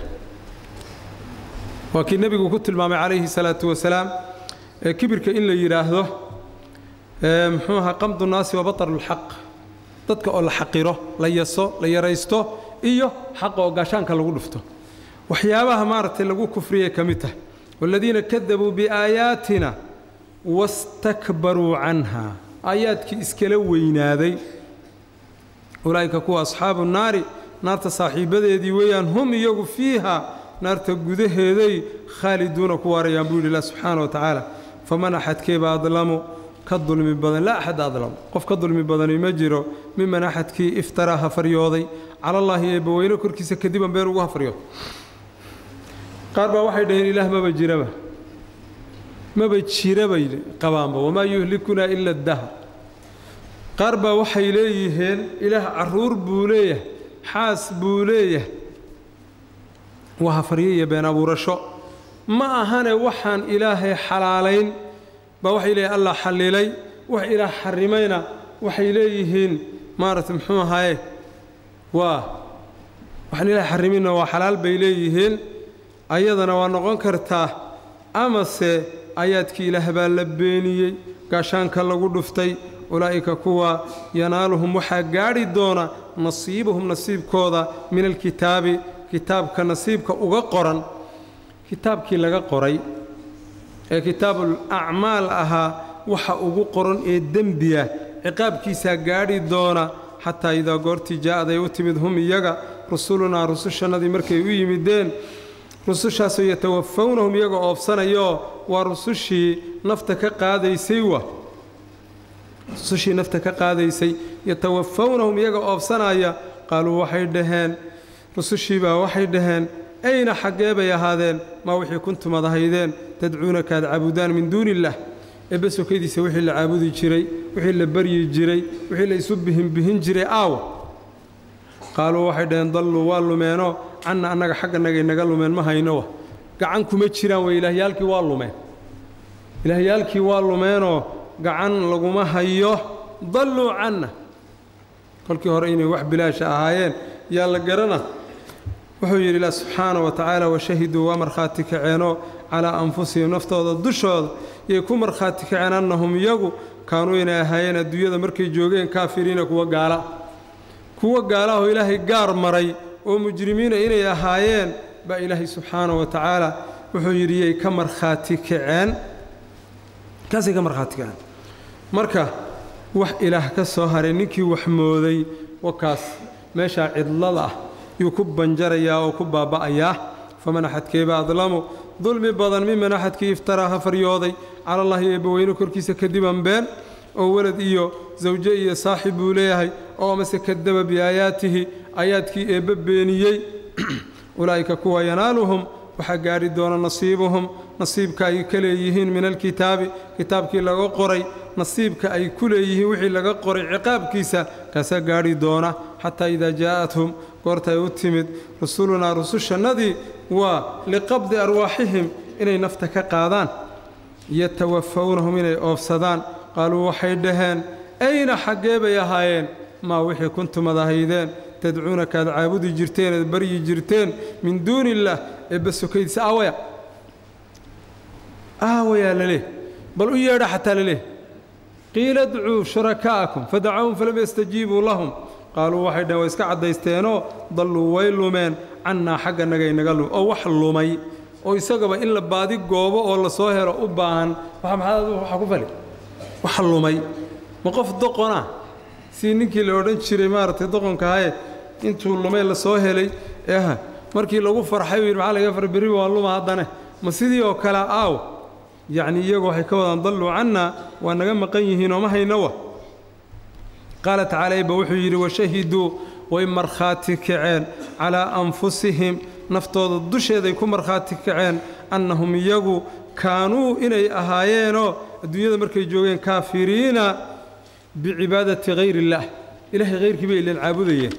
[SPEAKER 1] waa kii nebigu ku tilmaamay calayhi salaatu wasalaam ee kibirka in la yidhaahdo muxuu ahaa qamdu naasi wa batarulxaq dadka oo la xaqiro la yaso la yaraysto iyo xaqa oo gaashaanka lagu dhufto waxyaabaha maaragtay lagu kufriyay ka mid tahay waaladiina kadabuu biaayaatina wastakbaruu canha aayaadkii iskala weynaaday ulaa'ika kuwa asxaabu naari naarta saaxiibbadeedii weeyaan hum iyagu fiiha naarta gudaheeday khaaliduuna ku waarayaan buu yidhi ilah subxaana wa tacaala faman axadkeeba adlamu ka dulmi badan laa axad adlamu qof ka dulmi badani ma jiro miman axadkii iftaraa hafaryooday calallaahi eebbaweyne korkiisa kadiban been ugu hafaryooday qaar baa waxay dhaheen ilaah maba jiraba maba jirabay qabaanba wamaa yuhlikunaa ila addahr qaar baa waxay leeyihiin ilaah carruur buu leeyahay xaas buu leeyahay waa hafaryo iyo been abuurasho ma ahane waxaan ilaahay xalaalayn baa waxay leeyihin allah xallilay wax ilaah xarimayna waxay leeyihiin maaragtay muxuu ahaye waa waxaan ilaah xariminna waa xalaal bay leeyihiin ayadana waa noqon kartaa amase aayaadkii ilaah baa la beeniyey gaashaanka lagu dhuftay ulaa'ika kuwa yanaaluhum waxaa gaadhi doona nasiibuhum nasiibkooda min alkitaabi kitaabka nasiibka uga qoran kitaabkii laga qoray ee kitaabul acmaal ahaa waxa ugu qoran ee dembiya ciqaabkiisaa gaadhi doona xataa idaa goortii jaa'aday u timid hum iyaga rusulunaa rusushannadii markay u yimideen rusushaasoo yatawafawnahum iyagoo oofsanayoo waa rusushii nafta ka qaadaysay wa rusushii nafta ka qaadaysay yatawafawnahum iyagoo oofsanaya qaaluu waxay dhaheen rusushiibaa waxay dhaheen ayna xaggee bay ahaadeen maa wixii kuntum ad ahaydeen tadcuuna kaad caabudaan min duuni illaah eebbe sokadiisa wixii la caabudi jiray wixii la baryi jiray wixii la isu bihinbihin jiray aawa qaaluu waxay dhaheen dalluu waa lumeenoo canna annaga xagganagay naga lumeen ma haynowa gacan kuma jiraan wey ilaahyaalkii waa lumeen ilaahyaalkii waa lumeenoo gacan laguma hayo dalluu canna kolkii hore inay wax bilaasha ahaayeen yaa la garana wuxuu yidhi ilah subxaana wa tacaala washahiduu waa markhaati kaceenoo calaa anfusihim naftooda dushooda yay ku markhaati kaceen annahum iyagu kaanuu inay ahaayeen adduunyada markay joogeen kaafiriina kuwa gaala kuwa gaalaahoo ilaahay gaar maray oo mujrimiina inay ahaayeen baa ilaahay subxaana wa tacaala wuxuu yidhi yay ka markhaati kaceen kaasay ka markhaati kaceen marka wax ilaah ka soo haray ninkii wax mooday wakaas meeshaa cidlada ah yuu ku banjarayaa oo ku baaba'ayaa faman axadkeeba adlamu dulmi badan miman axadkii iftaraa ha faryooday calallaahi eebbaweyne korkiisa kadiban been oo welad iyo sawje iyo saaxib buu leeyahay oo amase kadaba biaayaatihi aayaadkii eebbe beeniyey ulaa'ika kuwa yanaaluhum waxaa gaadhi doona nasiibuhum nasiibka ay ka leeyihiin min alkitaabi kitaabkii laga qoray nasiibka ay ku leeyihiin wixii laga qoray ciqaabkiisa kaasaa gaadhi doona xataa idaa jaa'athum goorta ay u timid rusulunaa rusushannadii waa liqabdi arwaaxihim inay nafta ka qaadaan yatawafawnahum inay oofsadaan qaaluu waxay dhaheen ayna xaggee bay ahaayeen maa wixii kuntumad ahaydeen tadcuuna kaad caabudi jirteen eed baryi jirteen min duuni illaah eebba sokaydiisa aawaya aawayaa laleh bal u yeedha xataa laleh qiila dcuu shurakaa'akum fadacawhum falam yastajiibuu lahum qaaluu waxay dhaheen way iska caddaysteenoo dalluu way lumeen cannaa xagga nagay naga lum oo wax lumay oo isagaba in la baadi goobo oo la soo helo u baahan waxa ku fali wax lumay ma qof doqona si ninkii la odhan jiray maaragtay doqonkahaye intuu lumay la soo helay eha markii lagu farxay uu yidhi maxaa laga far berri waa luma haddane ma sidii oo kale aaw yacni iyagu waxay ka wadaan dalluu cannaa waa naga maqan yihiinoo ma haynowa qaala tacaala ibba wuxuu yidhi washahiduu way markhaati kaceen calaa anfusihim naftooda dusheeday ku markhaati kaceen annahum iyagu kaanuu inay ahaayeenoo adduunyada markay joogeen kaafiriina bicibaadati hayr illaah ilaahay hayrkii bay ilan caabudayeen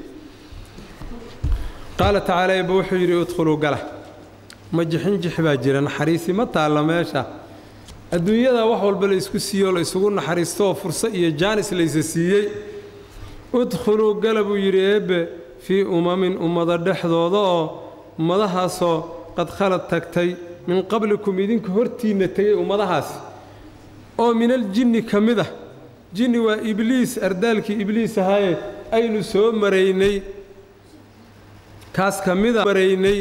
[SPEAKER 1] qaala tacaala ibba wuxuu yidhi idkhuluu gala ma jixinjix baa jira naxariisi ma taalla meesha adduunyada wax walba la isku siiyoo la isugu naxariisto oo furso iyo jaanis laysa siiyey udkhuluu gala buu yidhi eebbe fii umamin ummado dhexdooda oo ummadahaasoo qad khalad tagtay min qablikum idinka hortiinna tegay ummadahaasi oo minaljinni ka mid ah jinni waa ibliis ardaalkii ibliis ahaaye aynu soo maraynay kaas ka mida maraynay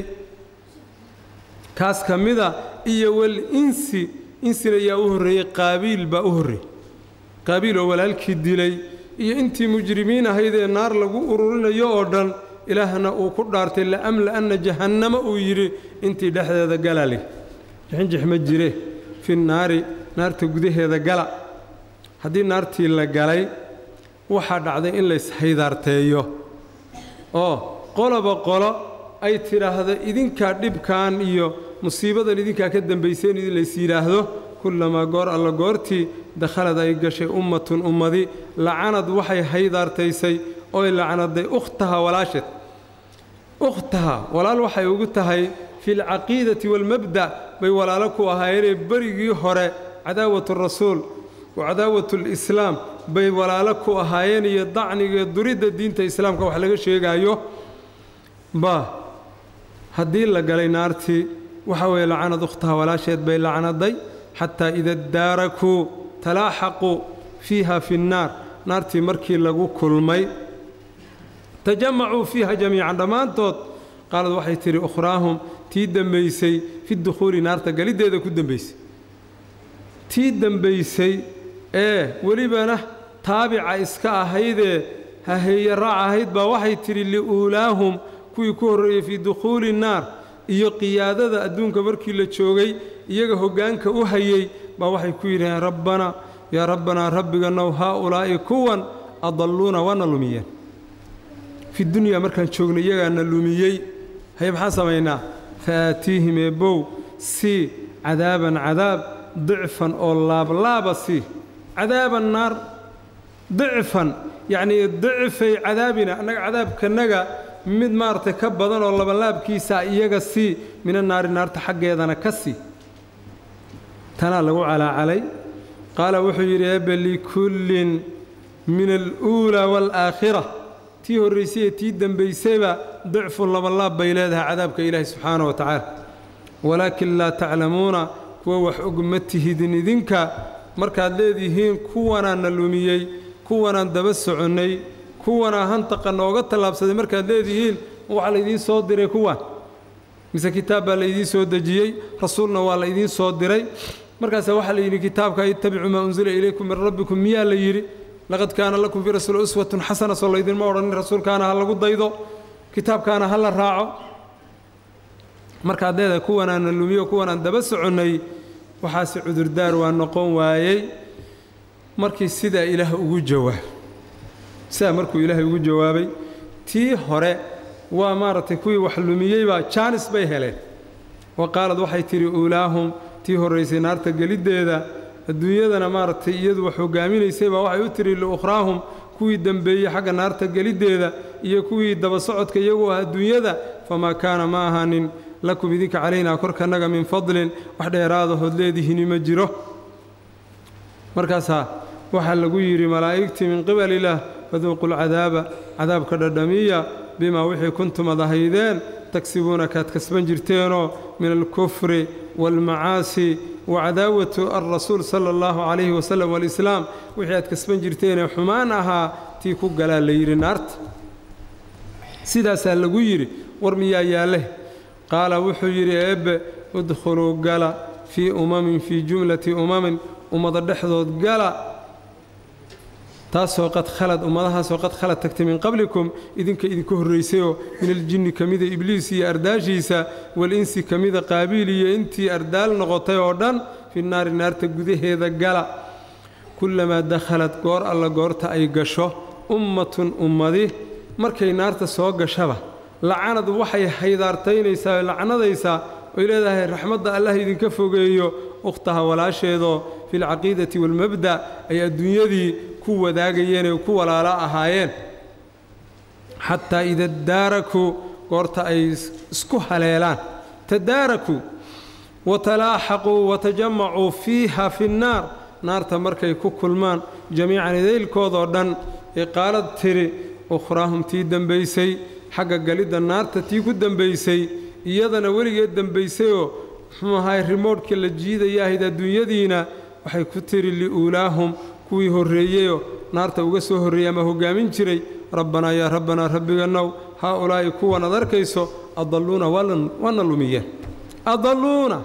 [SPEAKER 1] kaas ka mida iyo wal insi insina yaa u horreeyey qaabiil baa u horreeyey qaabiil oo walaalkii dilay iyo intii mujrimiin ahaydee naar lagu ururinayo oo dhan ilaahna uu ku dhaartay la'amla'anna jahannama uu yidhi intii dhexdeeda galali jixinjix ma jire fi naari naarta gudaheeda gala haddii naartii la galay waxaa dhacday in layshaydaarteeyo oo qoloba qolo ay tidhaahdo idinkaa dhibkan iyo musiibadan idinkaa ka dambayseen in lays yidhaahdo kullamaa goor alla goortii dakhalad ay gashay ummatun ummadi lacanad waxay haydaartaysay oy lacnaday ukhtaha walaasheed ukhtaha walaal waxay ugu tahay fi alcaqiidati waalmabda' bay walaalo ku ahaayeenee berigii hore cadaawatu rasuul wa cadaawatu lislaam bay walaalo ku ahaayeen iyo dacnigae duridda diinta islaamka wax laga sheegaayo ba haddii la galay naartii waxa weeye lacanad ukhtaha walaasheed bay lacnaday xataa ida daarakuu talaaxaquu fiiha fi nnaar naartii markii lagu kulmay tajamacuu fiiha jamiican dhammaantood qaalad waxay tidhi ukhraahum tii dembaysay fi dukhuuli naarta galiddeeda ku dembaysay tii dembaysay ee welibana taabica iska ahaydee haheeye raac ahayd baa waxay tidhi li'uulaahum kuwii ku horreeyey fii dukhuuli nnaar iyo qiyaadada adduunka markii la joogay iyaga hoggaanka u hayey baa waxay ku yidhaheen rabbanaa yaa rabbanaa rabbiganow haa ulaa'i kuwan adalluuna waana lumiyeen fi dunyaa markaan joogna iyagaana lumiyey haye maxaan samaynaa faaatiihim eebbow sii cadaaban cadaab dicfan oo laablaaba sii cadaaban naar dicfan yacnii dicfay cadaabina annaga cadaabkanaga mid maaragtay ka badan oo labanlaabkiisa iyaga sii mina naari naarta xaggeedana ka sii tanaa lagu calaacalay qaala wuxuu yidhi eebbe likullin min aluulaa waalaakhira tii horraysay ee tii dembaysayba dicfun labanlaab bay leedahay cadaabka ilaahi subxaana wa tacaala walaakin laa taclamuuna kuwa wax og ma tihidin idinka markaad leedihiin kuwanaana lumiyey kuwanaan daba soconnay kuwanaa hantaqa nooga tallaabsaday markaad leedihiin waxaa laydiin soo diray kuwan mise kitaab baa laydiin soo dejiyey rasuulna waa laydiin soo diray markaasa waxaa layidhi kitaabka ittabicuu maa unsila ilaykum min rabbikum miyaa la yidhi laqad kaana lakum fii rasuuli uswatun xasana soo laydinma odhanin rasuulkaana ha lagu daydo kitaabkaana ha la raaco markaad leedahay kuwanaana lumiyo kuwanaan daba soconnay waxaase cudurdaar waa noqon waayey markii sidaa ilaah ugu jawaab sidaa markuu ilaahay ugu jawaabay tii hore waa maaragtay kuwii wax lumiyeybaa jaanis bay heleen wa qaalad waxay tidhi uulaahum tii horraysay naarta geliddeeda adduunyadana maaragtay iyadu wax hoggaaminaysay baa waxay u tidhi liukhraahum kuwii dembeeyey xagga naarta geliddeeda iyo kuwii daba socodka iyagu ah adduunyada famaa kaana ma ahaanin lakum idinka calaynaa korkannaga min fadlin wax dheeraadahood leedihiini ma jiro markaasaa waxaa lagu yidhi malaa'igtii min qibalilah faduuqu lcadaaba cadaabka dhadhamiya bimaa wixii kuntum ad ahaydeen tagsibuuna kaad kasban jirteenoo min alkufri waalmacaasi wa cadaawatu alrasuul sala allahu calayhi wasalam waalislaam wixii aad kasban jirteenee xumaan ahaa tii ku galaa la yidhi naarta sidaasaa lagu yidhi war miyaa yaalleh qaala wuxuu yidhi eebbe udkhuluu gala fii umamin fii jumlati umamin ummada dhexdood gala taasoo qad khalad ummadahaasoo qad khalad tagtay min qablikum idinka idinka horraysayoo min aljinni ka mida ibliis iyo ardaashiisa walinsi ka mida qaabiil iyo intii ardaal noqotay oo dhan fi naari naarta gudaheeda gala kullamaa dakhalad goor alla goorta ay gasho ummatun ummadi markay naarta soo gashaba lacanad waxay haydaartaynaysaa oo lacnadaysaa oy leedahay raxmadda allah idinka fogeeyo ukhtaha walaasheedoo filcaqiidati waalmabda ay adduunyadii ku wadaagayeen ee ku walaalo ahaayeen xataa ida daarakuu goorta ay isku haleelaan tadaarakuu watalaaxaquu watajamacuu fiiha fi nnaar naarta markay ku kulmaan jamiican idaylkoodoo dhan ee qaalad tiri ukhraahum tii dembaysay xagga galidda naarta tii ku dembaysay iyadana weligeed dembaysayoo muxuu ahaay rimoodhka la jiidaya ahayd adduunyadiina waxay ku tiri liuulaahum kuwii horreeyeyoo naarta uga soo horreeyey ama hoggaamin jiray rabbanaa yaa rabbanaa rabbigannow haa ulaa'i kuwan ad arkayso adalluuna waana lumiyeen adalluuna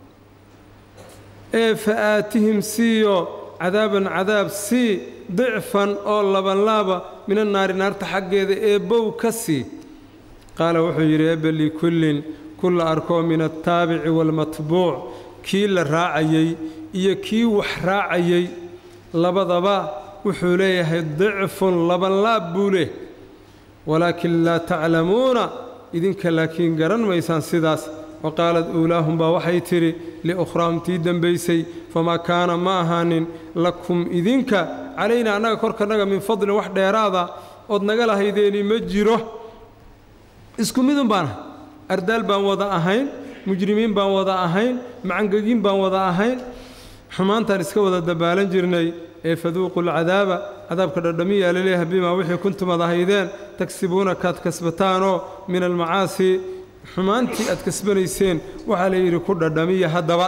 [SPEAKER 1] ee fa aatihim siiyo cadaaban cadaab sii dicfan oo labanlaaba mina naari naarta xaggeeda ee bow ka sii qaala wuxuu yidhi ebbe likullin kulla arkoo min altaabici waalmatbuuc kii la raacayey iyo kii wax raacayey labadaba wuxuu leeyahay dicfun labanlaab buu leh walaakin laa taclamuuna idinka laakiin garan maysaan sidaas wa qaalad uulaahum baa waxay tidhi liukhraahum tii dembaysay famaa kaana ma ahaanin lakum idinka calaynaa annaga korkannaga min fadlin wax dheeraada ood naga lahaydeeni ma jiro isku midun baan ardaal baan wada ahayn mujrimiin baan wada ahayn macangegiin baan wada ahayn xumaantaan iska wada dabaalan jirnay ee faduuqu lcadaaba cadaabka dhadhamiyaa laleeyahay bimaa wixii kuntum ad ahaydeen tagsibuuna kaad kasbataanoo min almacaasi xumaantii aad kasbanayseen waxaa layidhi ku dhadhamiya haddaba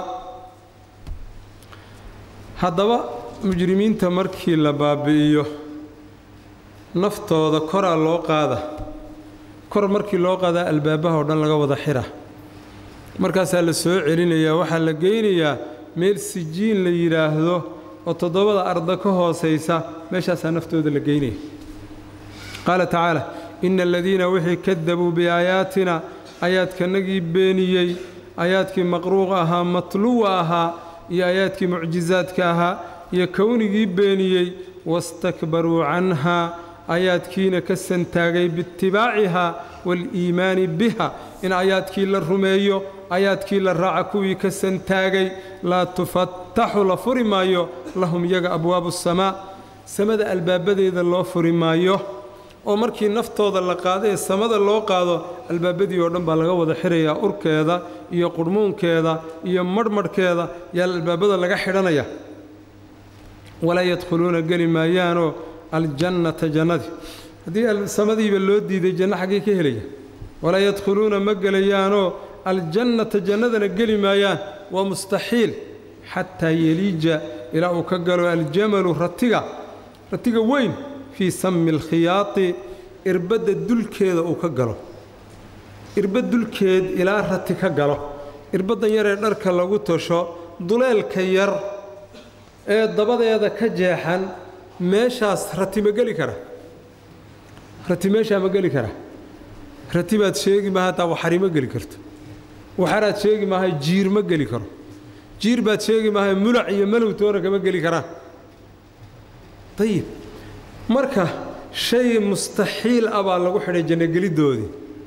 [SPEAKER 1] haddaba mujrimiinta markii la baabi'iyo naftooda koraa loo qaada kor markii loo qaadaa albaabaha oo dhan laga wada xira markaasaa la soo celinayaa waxaa la geynayaa meel sijiin la yidhaahdo oo toddobada arda ka hoosaysa meeshaasaa naftooda la geynaya qaala tacaala ina aladiina wixii kadabuu biaayaatina aayaadkanagii beeniyey aayaadkii maqruuq ahaa matluwa ahaa iyo aayaadkii mucjizaadka ahaa iyo kownigii beeniyey wastakbaruu canhaa aayaadkiina ka santaagay biitibaacihaa waaliimaani biha in aayaadkii la rumeeyo aayaadkii la raaca kuwii ka santaagay laa tufattaxu la furi maayo lahum iyaga abwaabu samaa samada albaabadeeda loo furi maayo oo markii naftooda la qaado ee samada loo qaado albaabadii oo dhan baa laga wada xirayaa urkeeda iyo qurhmuunkeeda iyo marhmarhkeeda yaa albaabada laga xidhanaya walaa yadkhuluuna geli maayaanoo aljannata jannadii haddii samadiiba loo diiday janno xaggee ka helaya walaa yadkhuluuna ma gelayaanoo aljannata jannadana geli maayaan waa mustaxiil xataa yeliija ilaa uu ka galo aljamalu ratiga ratiga weyn fii sami alkhiyaati irbadda dulkeeda uu ka galo irbad dulkeed ilaa rati ka galo irbaddan yaree dharka lagu tasho duleelka yar ee dabadeeda ka jeexan meeshaas rati ma geli kara rati meeshaa ma geli kara rati baad sheegi maaha hataa waxari ma geli karto waxaraad sheegi maaha jiir ma geli karo jiir baad sheegi maaha mulac iyo malow toona kama geli karaan ayib marka shay mustaxiil ah baa lagu xidhay jannogelidoodii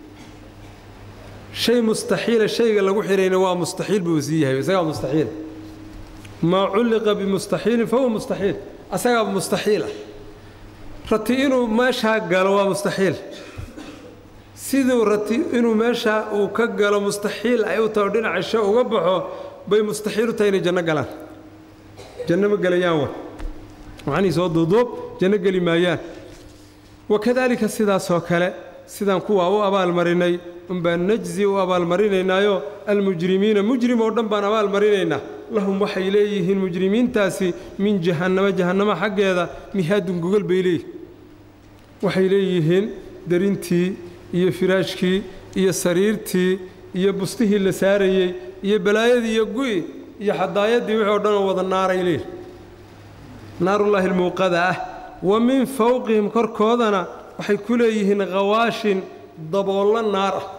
[SPEAKER 1] shay mustaxiila shayga lagu xidhayna waa mustaxiil buu sii yahay isagaa mustaxiil maa culliqa bimustaxiilin fahuwa mustaxiil asagaaba mustaxiil ah rati inuu meeshaa galo waa mustaxiil siduu rati inuu meeshaa uu ka galo mustaxiil ay u taho dhinaca sha uga baxo bay mustaxiil u tahay inay janno galaan janno ma gelayaan wa macnihii soo duuduub janno geli maayaan wakadaalika sidaasoo kale sidaan kuwaa u abaalmarinay unbaan najzi u abaalmarinaynaayo almujrimiina mujrim oo dhan baan abaalmarinaynaa lahum waxay leeyihiin mujrimiintaasi min jahannamo jahannamo xaggeeda mihaadun gogol bay leeyihin waxay leeyihiin darintii iyo firaashkii iyo sariirtii iyo bustihii la saarayey iyo balaayadii iyo gu'i iyo xadaayadii wixii o dhan oo wada naaray leeyihin naarullaahi almuuqada ah wa min fowqihim korkoodana waxay ku leeyihiin khawaashin daboollo naar ah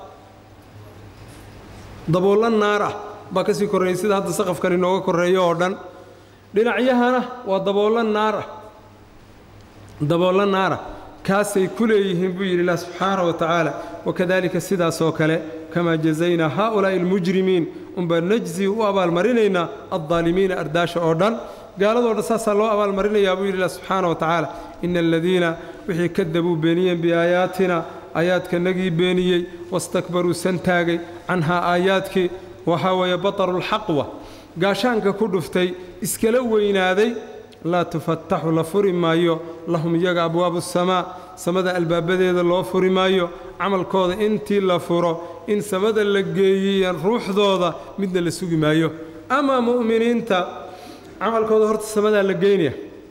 [SPEAKER 1] daboollo naar ah baa ka sii korreeyey sida hadda saqafkan inooga korreeyo oo dhan dhinacyahana waa daboollo naar ah daboollo naara kaasay ku leeyihiin buu yidhi ilah subxaanahu wa tacaala wakadaalika sidaasoo kale kamaa jazaynaa haa'ulaa'i almujrimiin unbaa najzi u abaalmarinaynaa addaalimiina ardaasha oo dhan gaaladoo dhan saasaa loo abaalmarinayaa buu yidhi ilah subxaana wa tacaala ina aladiina wixii kadabuu beeniyeen biaayaatina aayaadkanagii beeniyey wastakbaruu santaagay canhaa aayaadkii waxaa weeye batarulxaqwa gaashaanka ku dhuftay iskala weynaaday laa tufattaxu la furi maayo lahum iyaga abwaabu samaa samada albaabadeeda loo furi maayo camalkooda intii la furo in samada la geeyiya ruuxdooda midna la sugi maayo amaa mu'miniinta camalkooda horta samadaa la geynaya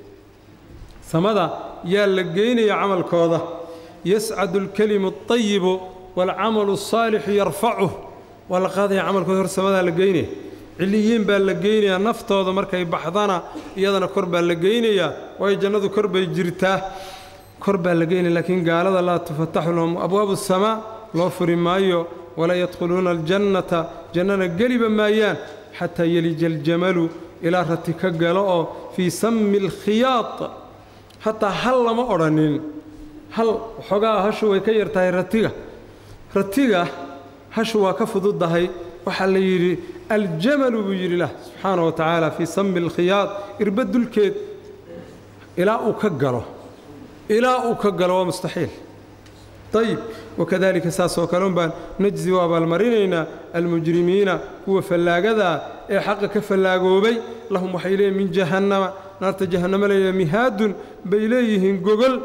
[SPEAKER 1] samada yaa la geynaya camalkooda yascadu alkelimu alطayibu waalcamalu الsaalixu yarfacuh waa la qaadaya camalkooda horta samadaa la geynaya ciliyiin baa la geynayaa naftooda markay baxdana iyadana kor baa la geynayaa waayo jannadu kor bay jirtaa kor baa la geynaya laakiin gaalada laa tufataxu lahum abwaabu الsamaa loo furi maayo walaa yadkhuluuna aljannata jannana geliba maayaan xataa yelija aljamalu ilaa rati ka galo oo fii sami alkhiyaad hataa hal lama odhanin hal xoogaa hashu way ka yar tahay ratiga ratiga hashu waa ka fududdahay waxaa la yidhi aljamalu buu yidhi lah subxaana wa tacaala fii sami alkhiyaad irba dulkeed ilaa uu ka galo ilaa uu ka galo waa mustaxiil ayib wakadalika saasoo kale un baan najzi u abaalmarinaynaa almujrimiina kuwa fallaagadaa ee xaqa ka fallaagoobay lahum waxay leeyihin min jahannama naarta jahannama leeyahay mihaadun bay leeyihiin gogol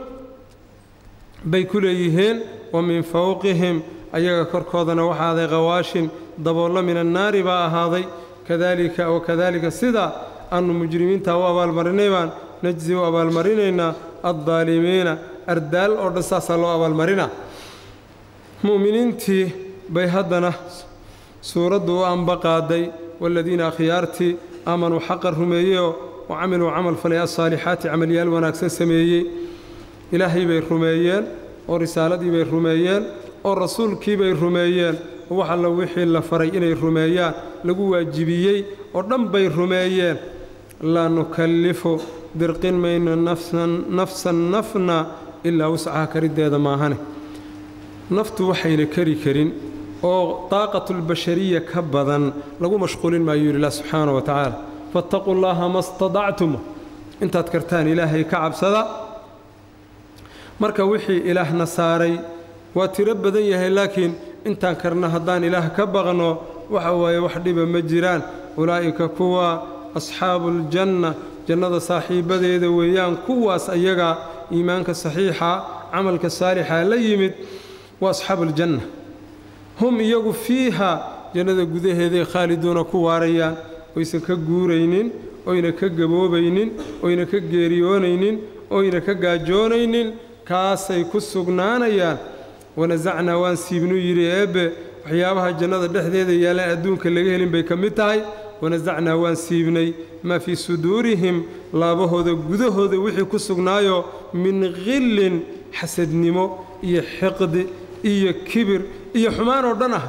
[SPEAKER 1] bay ku leeyihiin wa min fowqihim ayaga korkoodana waxaa ahaaday khawaashin daboollo min annaari baa ahaaday kadalika wakadalika sidaa aanu mujrimiintaa u abaalmarinay baan najzi u abaalmarinaynaa addaalimiina ardaal oo dhan saasaa loo abaalmarinaa mu'miniintii bay haddana suuraddu u ambaqaaday waaladiina akhyaartii aamanuu xaqa rumeeyeyoo wa camiluu camal falay asaalixaati camalyaal wanaagsan sameeyey ilaahay bay rumeeyeen oo risaaladii bay rumeeyeen oo rasuulkii bay rumeeyeen oo wax alla wixii la faray inay rumeeyaan lagu waajibiyey oo dhan bay rumeeyeen laa nukallifu dirqin mayno nafsan nafna ilaa wuscaha kariddeeda maahane naftu waxayna kari karin oo daaqatulbashariya ka badan lagu mashquulin maayuu yidhi ilah subxaana wa tacaala faataquu llaaha ma stadactum intaad kartaan ilaahay ka cabsada marka wixii ilaahna saaray waa tiro badan yahay laakiin intaan karna haddaan ilaah ka baqno waxa waaye wax dhiba ma jiraan ulaa'ika kuwa asxaabuuljanna jannada saaxiibbadeeda weeyaan kuwaas ayaga iimaanka saxiixa camalka saalixa la yimid waa asxaabuuljanna hum iyagu fiiha jannada gudaheeday khaaliduuna ku waarayaan oysan ka guuraynin oyna ka gaboobaynin oyna ka geeriyoonaynin oyna ka gaajoonaynin kaasay ku sugnaanayaan wanasacnaa waan siibnuu yidhi eebbe waxyaabaha jannada dhexdeeda yaallaan adduunka laga helin bay ka mid tahay wanasacnaa waan siibnay maa fii suduurihim laabahooda gudahooda wixii ku sugnaayo min khillin xasadnimo iyo xiqdi iyo kibir iyo xumaan oo dhan ah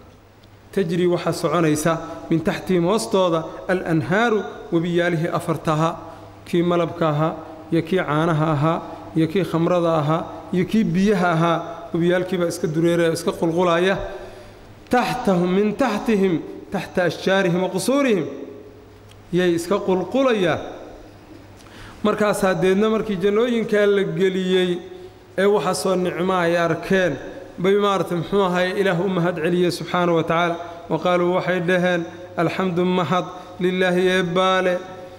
[SPEAKER 1] tajri waxaa soconaysa min taxtihim hoostooda alanhaaru webiyaalihii afartaha kii malabka ahaa iyo kii caanaha ahaa iyo kii khamrada ahaa iyo kii biyaha ahaa webiyaalkiibaa iska dureeraya iska qulqulaya taxtahum min taxtihim taxta ashjaarihim wa qusuurihim yay iska qulqulayaan markaasaa deedna markii jannooyinkaa la geliyey ee waxaasoo nicmo ay arkeen bay maaragtay muxuu ahay ilaah u mahad celiyey subxaana wa tacaala wa qaaluu waxay dhaheen alxamdu mahad lilaahi eebbaale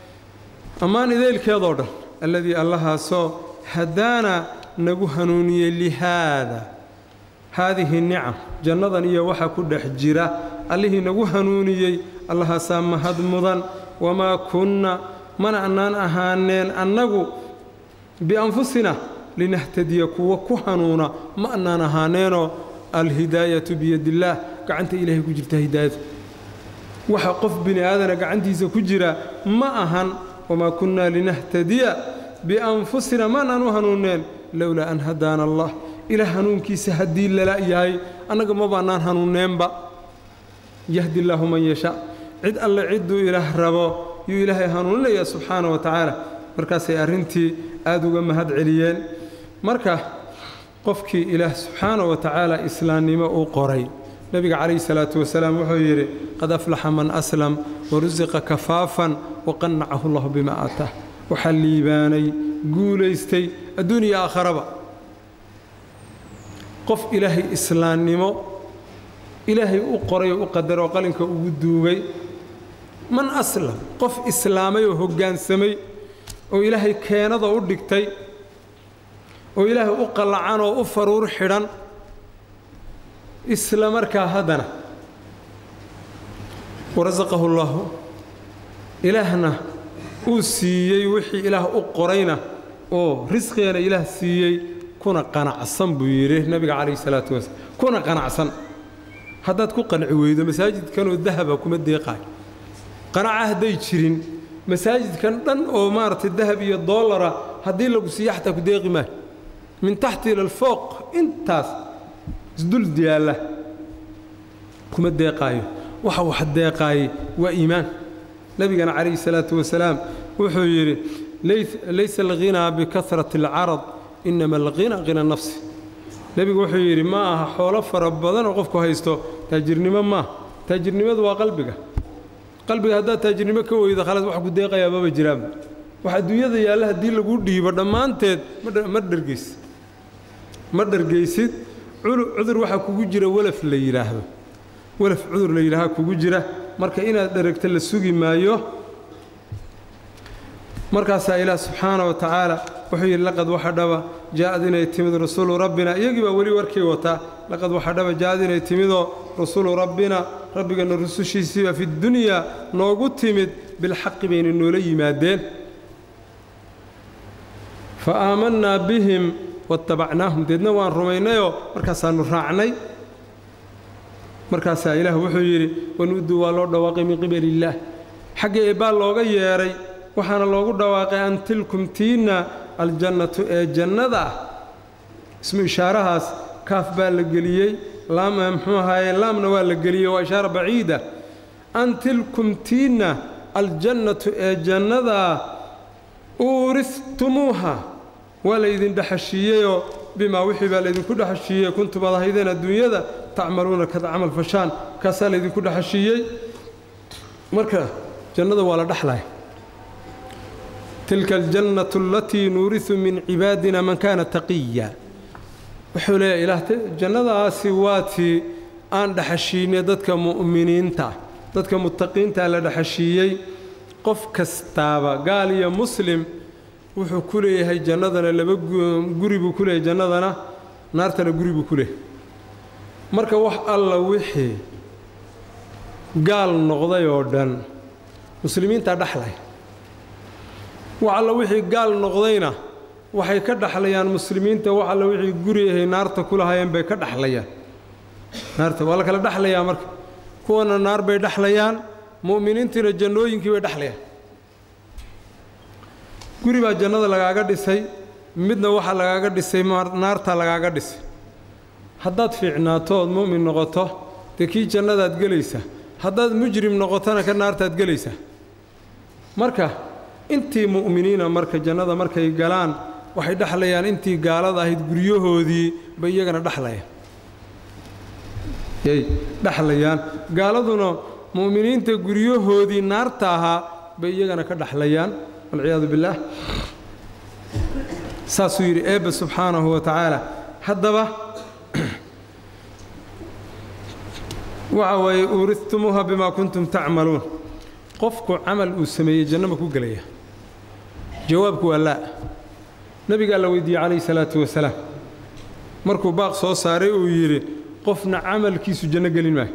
[SPEAKER 1] ammaan ideylkeedoo dhan alladii allahaasoo hadaana nagu hanuuniyey lihaada haadihi nicam jannadan iyo waxa ku dhex jira allihii nagu hanuuniyey allahaasaa mahad mudan wamaa kunna mana annaan ahaaneen annagu bianfusina linahtadiya kuwa ku hanuuna ma annaan ahaaneenoo alhidaayatu biyadillaah gacanta ilaahay ku jirta hidaayadu waxa qof bini aadana gacantiisa ku jira ma ahan wamaa kunnaa linahtadiya bianfusina ma annaan u hanuunneen lowlaa an hadaana allah ilaah hanuunkiisa haddii lala yahay annaga ma baannaan hanuunneenba yahdi illaahu man yashaa cid alle cidduu ilaah rabo yuu ilaahay hanuuninayaa subxaana wa tacaala markaasay arrintii aad uga mahad celiyeen marka qofkii ilaah subxaana wa tacaala islaamnimo u qoray nebiga calayhi salaatu wasalaam wuxuu yidhi qad aflaxa man aslam warusiqa kafaafan waqannacahu allahu bima aataah waxaa liibaanay guulaystay adduuniya aakharaba qof ilaahay islaamnimo ilaahay u qoray oo u qadaroo qalinka ugu duugay man aslam qof islaamay oo hoggaansamay oo ilaahay keenada u dhigtay oo ilaahay u qallacan oo u faruur xidhan isla markaa haddana warasaqahu llaahu ilaahna uu siiyey wixii ilaah u qorayna oo risqigeena ilaah siiyey kuna qanacsan buu yidhi nebiga calayhi salaatu wasalaam kuna qanacsan haddaad ku qanci weydo masaajidkanoo dahaba kuma deeqaayo qanaca hadday jirin masaajidkan dhan oo maaragtay dahab iyo doolara haddii lagu siiyo xataa ku deeqi maayo min taxti ila alfooq intaas isdul yaalla kuma deeqaayo waxa wax deeqaayey waa iimaan nebigana calayhi salaatu wasalaam wuxuu yidhi laysa alghinaa bikahrati alcarad inama alghina hina nafsi nebigu wuxuu yidhi ma aha xoolo fara badan oo qofku haysto taajirnimo maaha taajirnimadu waa qalbiga qalbiga haddaad taajirnimo ka weydo khalaas wax ku deeqayaa maba jiraanba wax adduunyada yaalla haddii lagu dhiibo dhammaanteed ma dhargaysid ma dhargaysid cudur waxaa kugu jira walaf la yidhaahdo walaf cudur la yidhaaha kugu jira marka inaad dharagta la sugi maayo markaasaa ilaah subxaana wa tacaala wuxuu yidhi laqad waxa dhaba jaa'ad inay timid rasuulu rabbina iyagii baa weli warkii wataa laqad waxa dhaba jaa'ad inay timidoo rasuulu rabbina rabbigana rusushiisiiba fi dunyaa noogu timid bilxaqi bayna noola yimaadeen fa aamannaa bihim waattabacnaahum deedna waan rumaynayoo markaasaannu raacnay markaasaa ilaah wuxuu yidhi wanu'duu waa loo dhawaaqay min qibali illaah xagga eebbaa looga yeedhay waxaana loogu dhawaaqay an tilkum tiinna aljannatu ee jannada ah ismu ishaarahaas kaaf baa la geliyey laam muxuu ahaaye laamna waa la geliyey waa ishaara baciida an tilkum tiinna aljannatu ee jannadaa uuristumuuha waa laydin dhexashiiyeyoo bimaa wixii baa laydinku dhexashiiyey kuntum ad ahaydeen adduunyada tacmaluuna kad camal fashaan kaasaa laydinku dhexashiiyey marka jannada waa la dhexlaya tilka aljannatu alatii nuurisu min cibaadina man kaana taqiya wuxuu leeyahy ilaah jannadaasi waa tii aan dhexashiinay dadka mu'miniinta dadka muttaqiintaa la dhexashiiyey qof kastaaba gaal iyo muslim wuxuu ku leeyahay jannadana laba guri buu ku leeyahay jannadana naartana guri buu ku leeyahay marka wax alla wixii gaal noqday oo dhan muslimiintaa dhexlay wax alla wixii gaal noqdayna waxay ka dhexlayaan muslimiinta wax alla wixii guri ahay naarta ku lahaayeen bay ka dhexlayaan naarta waa la kala dhexlayaa marka kuwana naar bay dhexlayaan mu'miniintiina jannooyinkii bay dhexlayaan guri baa jannada lagaaga dhisay midna waxaa lagaaga dhisay naartaa lagaaga dhisay haddaad fiicnaato ood mu'min noqoto dee kii jannadaad gelaysaa haddaad mujrim noqotona ka naartaad gelaysaa marka intii mu'miniina marka jannada markay galaan waxay dhexlayaan intii gaalada ahayd guryahoodii bay iyagana dhexlayaan yay dhexlayaan gaaladuna mu'miniinta guryahoodii naarta ahaa bay iyagana ka dhexlayaan walciyaadu billaah saasuu yidhi eebbe subxaanahu wa tacaala haddaba waxa weeye uuristumuuha bimaa kuntum tacmaluun qofku camal uu sameeyey janno ma ku gelaya jawaabku waa laa nebigaa la weydiiyey calayhi salaatu wasalaam markuu baaq soo saaray uu yidhi qofna camalkiisu janno gelin maayo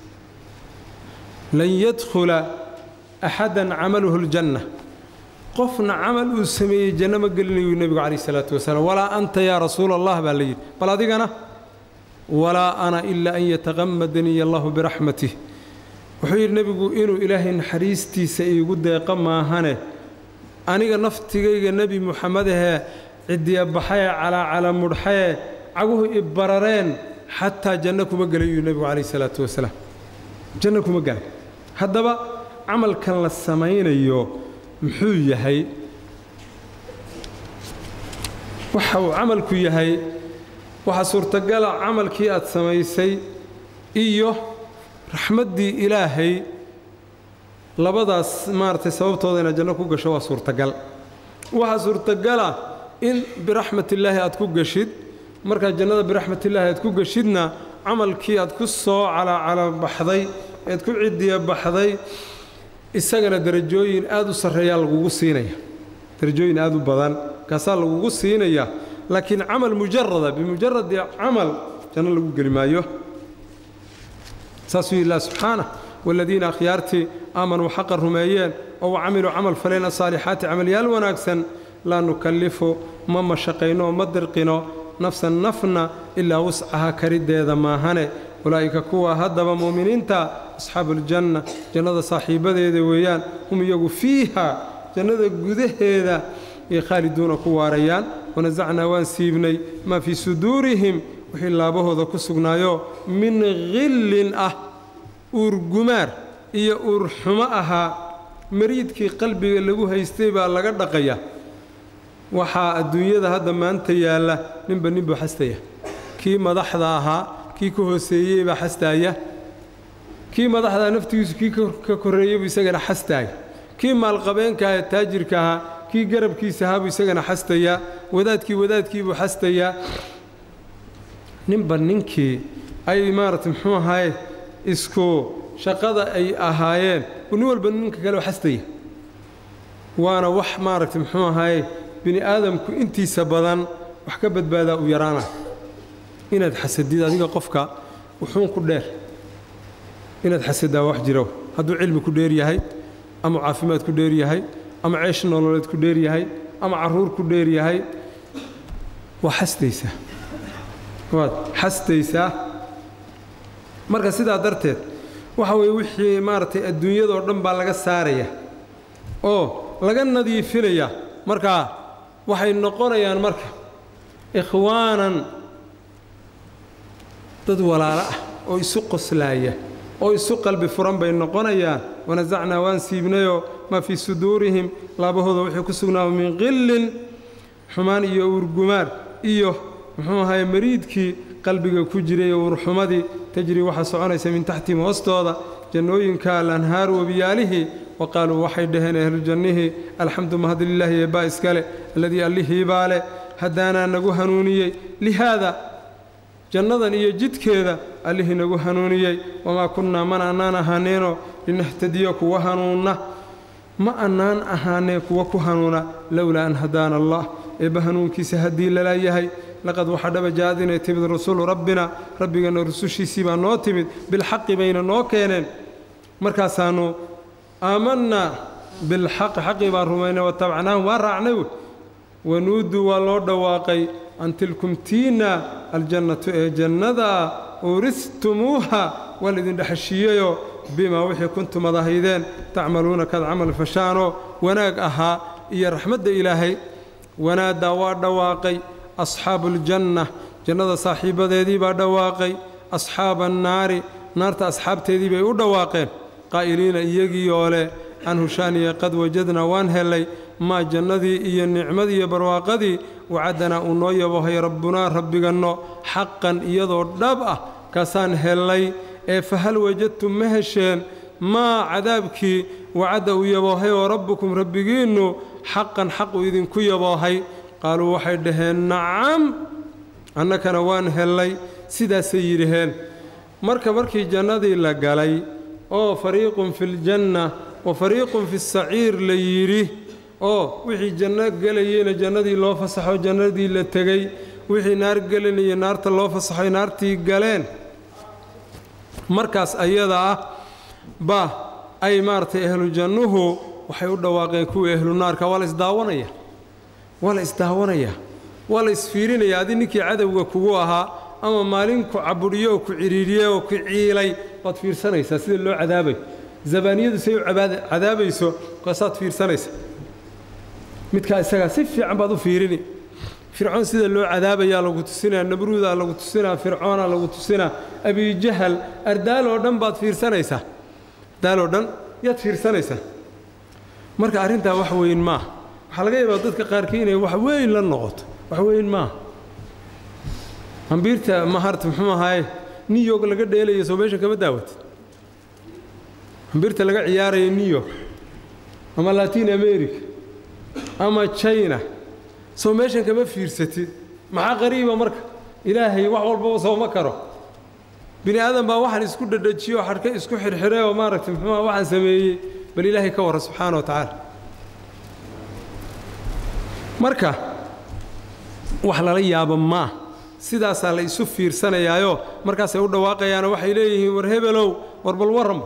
[SPEAKER 1] lan yadkhula axadan camaluhu aljanna qofna camal uu sameeyey janno ma gelinayuu nebigu calayhi salaatu wasalaam walaa anta yaa rasuula allah baa la yidhi bal adigana walaa ana ilaa an yataqamadaniy allahu biraxmatih wuxuu yidhi nebigu inuu ilaahay naxariistiisa iigu deeqo maahane aniga naftigayga nebi muxamed ahee cidiyabaxaye calaacala mudhxaye caguhu i barareen xataa janno kuma gelay yuu nebigu calayhi salaatu wasalaam janno kuma gelay haddaba camalkan la samaynayo muxuu yahay waxa uu camalku yahay waxaa suurtagala camalkii aad samaysay iyo raxmaddii ilaahay labadaas maaragtay sababtooda inaad janno ku gasho waa suurtagal waxaa suurtagala in biraxmatillaahi aad ku gashid markaad jannada biraxmatillaahi aad ku gashidna camalkii aad ku soo calacalabaxday ead ku cidiya baxday isagana derajooyin aad u sarreeyaa lagugu siinaya derajooyin aad u badan kaasaa lagugu siinaya laakiin camal mujarada bimujaradi camal janno lagu geli maayo saasuu yidhi ilah subxaanah waaladiina akhyaartii aamanuu xaqa rumeeyeen oo wa camiluu camal faleen asaalixaati camalyaal wanaagsan laa nukallifu ma mashaqayno ma dirqino nafsan nafna ilaa wuscaha kariddeeda maahane ulaa'ika kuwa haddaba mu'miniinta asxaabuuljanna jannada saaxiibbadeeda weeyaan hum iyagu fiiha jannada gudaheeda ay khaaliduuna ku waarayaan wanasacnaa waan siibnay maa fii suduurihim wixii laabahooda ku sugnaayo min khillin ah uurgumaar iyo uurxumo ahaa mariidkii qalbiga lagu haystay baa laga dhaqaya waxaa adduunyada hadda maanta yaalla ninba nin buu xastaya kii madaxda ahaa kii ka hooseeyey baa xastaaya kii madaxdaa naftigiisu kii ka korreeyey buu isagana xastaaya kii maalqabeenka ee taajirka ahaa kii garabkiisa ahaa buu isagana xastayaa wadaadkii wadaadkii buu xastayaa ninba ninkii ay maaragtay muxuu ahaaye isku shaqada ay ahaayeen nin walba ninka kale xastaya waana wax maaragtay muxuu ahaaye bini aadamku intiisa badan wax ka badbaadaa u yaraana inaad xasadid adiga qofka wuxuun ku dheer inaad xasadaa wax jiro hadduu cilmi ku dheer yahay ama caafimaad ku dheer yahay ama ceesh nololeed ku dheer yahay ama carruur ku dheer yahay waa xastaysaa waad xastaysaa marka sidaa darteed waxa weeye wixii maaragtay adduunyadoo dhan baa laga saaraya oo laga nadiifinaya markaa waxay noqonayaan marka ikhwaanan dad walaalo ah oo isu qoslaaya oo isu qalbi furan bay noqonayaan wanasacnaa waan siibnayoo maa fii suduurihim laabahooda wixii ku sugnaaba min qillin xumaan iyo uurgumaar iyo muxuu ahaye mariidkii qalbiga ku jiray oo uurxumadii tajrii waxaa soconaysa min taxtihim hoostooda jannooyinka alanhaaru wabiyaalihii wa qaaluu waxay dhaheen ahluljannihii alxamdu mahad lilaahi eebbaa iskale alladii allihii baa leh haddaanaa nagu hanuuniyey lihaada jannadan iyo jidkeeda allihii nagu hanuuniyey wamaa kunnaa mana annaan ahaaneenoo linahtadiya kuwa hanuunna ma annaan ahaaneen kuwa ku hanuuna lowlaa an hadaana allah eebba hanuunkiisa haddii lala yahay laqad waxaa dhaba jaad inay timid rasulu rabbina rabbiganna rusushiisii baa noo timid bilxaqi bayna noo keeneen markaasaannu aamannaa bilxaqi xaqii baan rumaynay watabacnaahum waa raacnay wey wanuuduu waa loo dhawaaqay an tilkum tiina aljannatu ee jannadaa uuristumuuha waa laydin dhexeshiiyeyoo bimaa wixii kuntum ad ahaydeen tacmaluuna kaad camal fashaanoo wanaag ahaa iyo raxmadda ilaahay wanaaddaa waa dhawaaqay asxaabu aljanna jannada saaxiibbadeedii baa dhawaaqay asxaaba annaari naarta asxaabteedii bay u dhawaaqeen qaa'iliina iyagiioo leh can hushaaniya qad wajadnaa waan hellay maa jannadii iyo nicmadii iyo barwaaqadii wacaddanaa uu noo yabohay rabbunaa rabbiganno xaqan iyadoo dhab ah kaasaan hellay ee fahal wajadtum ma hesheen maa cadaabkii wacadda uu yaboohay oo rabbukum rabbigiinnu xaqan xaq uu idinku yaboohay qaaluu waxay dhaheen nacam annakana waan hellay sidaasay yidhaheen marka markii jannadii la galay oo fariiqun fi ljanna wa fariiqun fi saciir la yidhi oo wixii janno gelayeyna jannadii loo fasaxo jannadii la tegey wixii naar gelinaya naarta loo fasaxoy naartii galeen markaas ayada ah ba ay maaragtay ahlu jannuhu waxay u dhawaaqeen kuwii ahlu naarka waa la isdaawanaya waa la isdaawanaya waa la isfiirinaya adi ninkii cadowga kugu ahaa ama maalin ku cabudhiyo oo ku cidhiidhiye oo ku ciilay waad fiirsanaysaa sida loo cadaabayo zabaaniyadu say u cadaabayso kaasaad fiirsanaysa midkaa isagaa si fiican baad u fiirini fircoon sida loo cadaabayaa lagu tusinaa nabruudaa lagu tusinaa fircoonaa lagu tusinaa abijahal ardaal oo dhan baad fiirsanaysaa ardaal oo dhan yaad fiirsanaysaa marka arrintaa wax weyn maaha waxaa laga yaabaa dadka qaarkii inay wax weyn la noqoto wax weyn maaha ambiirta maharta muxuu ahaaye new york laga dheelayo soo meeshan kama daawatid ambiirta laga ciyaarayo new york ama latin america ama china soo meeshan kama fiirsatid maxaa qariiba marka ilaahay wax walbaba sooma karo bini aadan baa waxaan isku dhadhajiyo xadhka isku xirxiray oo maaragtay muxuuha waxaan sameeyey bal ilaahay ka warra subxaana wa tacaala marka wax lala yaabo maa sidaasaa la isu fiirsanayaayo markaasay u dhawaaqayaano waxay leeyihiin war hebelow war bal warranba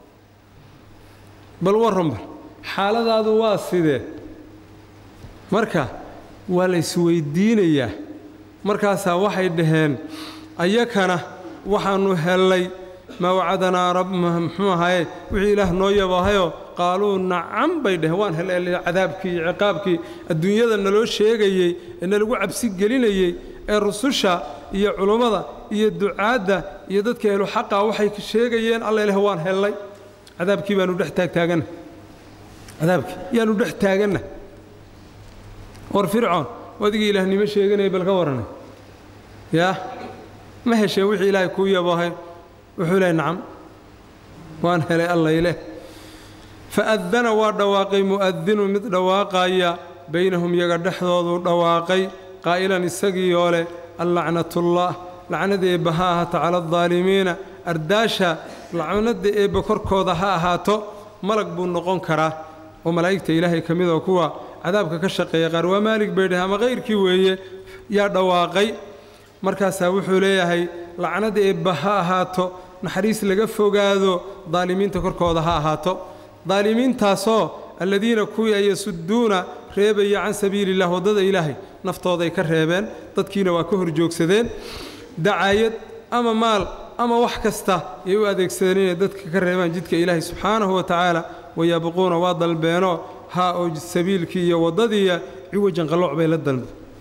[SPEAKER 1] bal warranba xaaladaadu waa sidee marka waa la isweyddiinayaa markaasaa waxay dhaheen ayakana waxaannu hellay maa wacadanaa rab muxuu ahaye wixii ilaah noo yabahayoo qaaluu nacam bay dhaheen waan hellay cadaabkii iyo ciqaabkii adduunyada naloo sheegayey ee nalagu cabsi gelinayey ee rususha iyo culummada iyo ducaadda iyo dadka ehlu xaqa waxay sheegayeen alla ileh waan hellay cadaabkii baanu dhex taagtaaganna cadaabkii yaanu dhex taaganna war fircoon wadigii ilaahnimo sheeganaya bal ka warranay yaa ma heshee wixii ilaahay kuu yabahay wuxuu lehay nacam waan helay allayleh fa'adana waa dhawaaqay mu'adinu mid dhawaaqaya baynahum yaga dhexdooduu dhawaaqay qaa'ilan isagii oo leh allacnatullaah lacnada eebba ha ahaato cala aldaalimiina ardaasha lacnadda eebba korkooda ha ahaato malag buu noqon karaa oo malaa'igta ilaahay ka mid oo kuwa cadaabka ka shaqeeya qaar waa maalig bay dheh ama kayrkii weeye yaa dhawaaqay markaasaa wuxuu leeyahay lacnada eebba ha ahaato naxariis laga fogaado daalimiinta korkooda ha ahaato daalimiintaasoo alladiina kuwii ay yasudduuna reebaya can sabiili illah waddada ilaahay naftooday ka reebeen dadkiina waa ka hor joogsadeen dacaayad ama maal ama wax kasta yay u adeegsadeen inay dadka ka reebaan jidka ilaahay subxaanahu wa tacaala wayabquuna waa dalbeenoo haa oo sabiilkii iyo waddadiiya ciwajan qallooc bay la dalbe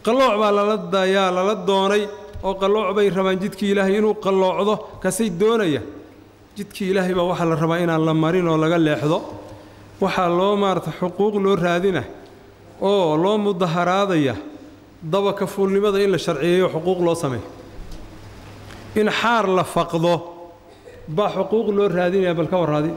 [SPEAKER 1] qallooc baa lala dayaa lala doonay oo qallooc bay rabaan jidkii ilaahay inuu qalloocdo kasay doonaya jidkii ilaahay baa waxaa la rabaa inaan la marin oo laga leexdo waxaa loo maarata xuquuq loo raadina oo loo mudaharaadaya dabaka fuulnimada in la sharciyeeyo xuquuq loo sameeyo in xaar la faqdo baa xuquuq loo raadinaya bal ka warraadi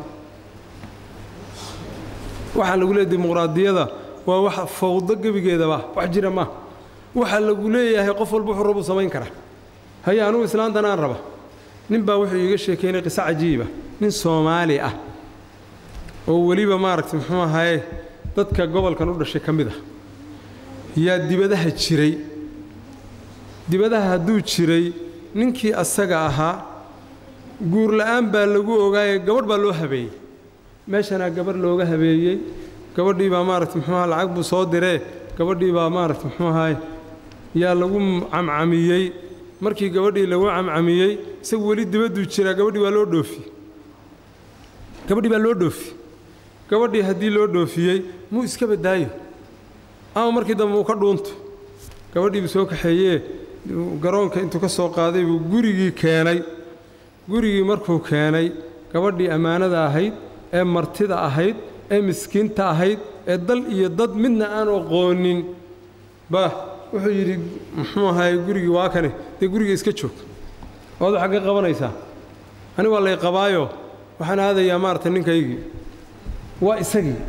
[SPEAKER 1] waxaa lagu leeyahy dimuqraadiyada waa wax fawdo gebigeedaba wax jira maaha waxaa lagu leeyahay qof walba wuxuu rabuu samayn karaa haye anugu islaantan aan raba nin baa wuxuu iiga sheekeynay qiso cajiiba nin soomaali ah oo weliba maaragtay muxuu ahaye dadka gobolkan u dhashay ka mid ah yaa dibadaha jiray dibadaha hadduu jiray ninkii asaga ahaa guur la'aan baa lagu ogaaye gabadh baa loo habeeyey meeshanaa gabadh looga habeeyey gabadhii baa maaragtay muxuu aha lacag buu soo diree gabadhii baa maaragtay muxuu ahaye yaa lagu camcamiyey markii gabadhii lagu camcamiyey isagu weli dibadduu jiraa gabadhii waa loo dhoofiyey gabadhii baa loo dhoofi gabadhii haddii loo dhoofiyey muu iska badaayo ama markii dambe uu ka dhuunto gabadhii buu soo kaxeeyee garoonka intuu ka soo qaaday buu gurigii keenay gurigii markuu keenay gabadhii ammaanada ahayd ee martida ahayd ee miskiinta ahayd ee dal iyo dad midna aan aqoonin ba wuxuu yidhi muxuu ahaay gurigii waa kane dee guriga iska joog waad waxaa ka qabanaysaa ani waa lay qabaayo waxaan aadayaa maaragtay ninkaygii waa isagii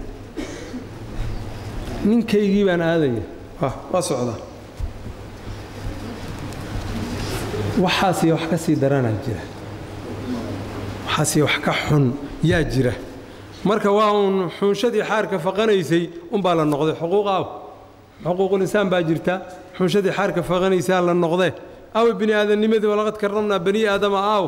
[SPEAKER 1] ninkaygii baan aadaya waa socdaa waxaasiyo wax ka sii daranaa jira waxaasiyo wax ka xun yaa jira marka waa uun xunshadii xaarka faqanaysay unbaa la noqday xuquuq aaw xuquuqulinsaan baa jirta xunshadii xaarka faqanaysaa la noqdee aawe bini aadamnimadii walaqad karramnaa bani aadama aaw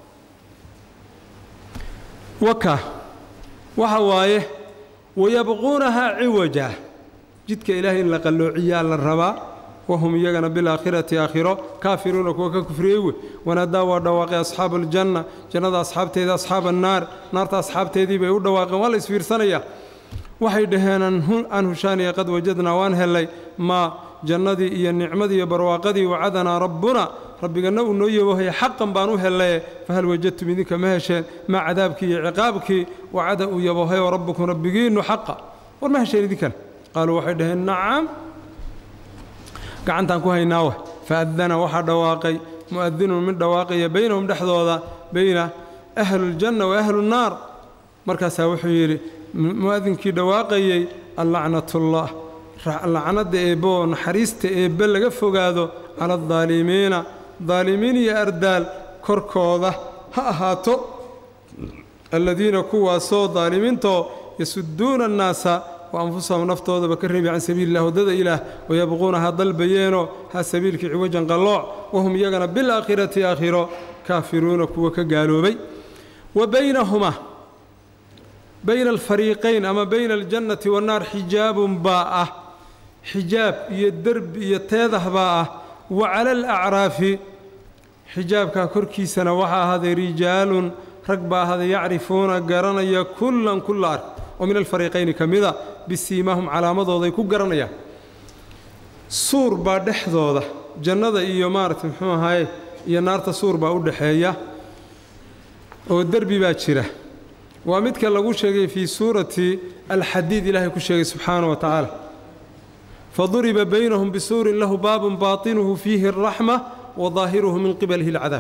[SPEAKER 1] waka waxa waaye wayabquunahaa ciwaja jidka ilaahay in la qalloociyaa la rabaa wahum iyagana bilaakhirati aakhiro kaafiruuna kuwa ka kufriyey wey wanaadaa waa dhawaaqay asxaabu aljanna jannada asxaabteeda asxaaba annaar naarta asxaabteedii bay u dhawaaqeen waa la isfiirsanayaa waxay dhaheen an hushaaniya qad wajadnaa waan hellay maa jannadii iyo nicmadii iyo barwaaqadii wacadanaa rabbuna rabbiganna uu noo yaboohaya xaqan baan u hellaye fahal wajadtum idinka ma hesheen maa cadaabkii iyo ciqaabkii wacada uu yaboohayo rabbukum rabbigiinnu xaqa war ma hesheen idinkana qaaluu waxay dhaheen nacam gacantaan ku haynaawa faadana waxaa dhawaaqay mu'adinun mid dhawaaqaya baynahum dhexdooda bayna ahluuljanna wa ahluunnaar markaasaa wuxuu yidhi mu'adinkii dhawaaqayey allacnatullah lacnadda eebbe oo naxariista eebbe laga fogaado cala aldaalimiina daalimiin iyo ardaal korkooda ha ahaato alladiina kuwaasoo daalimiintoo yasuduuna annaasa wa anfusahum naftoodaba ka reebi can sabiili illah waddada ilaah wayabquuna ha dalbayeenoo ha sabiilkii ciwajan qallooc wahum iyagana bilaakhirati aakhiro kaafiruuna kuwa ka gaaloobay wa baynahumaa bayna alfariiqayn ama bayna aljannati wannaar xijaabun baa ah xijaab iyo derbi iyo teedah baa ah wa cala alacraafi xijaabkaa korkiisana waxaa ahaaday rijaalun rag baa ahaaday yacrifuuna garanaya kullan kulla ark oo min alfariiqayni ka mida bisiimahum calaamadooday ku garanayaan suur baa dhexdooda jannada iyo maaragtay muxuu ahaye iyo naarta suur baa u dhexeeya oo derbi baa jira waa midka lagu sheegay fii suurati alxadiid ilaahay ku sheegay subxaana wa tacaala faduriba baynahum bisuurin lahu baabun baatinuhu fiihi araxma wa daahiruhu min qibalihi alcadaab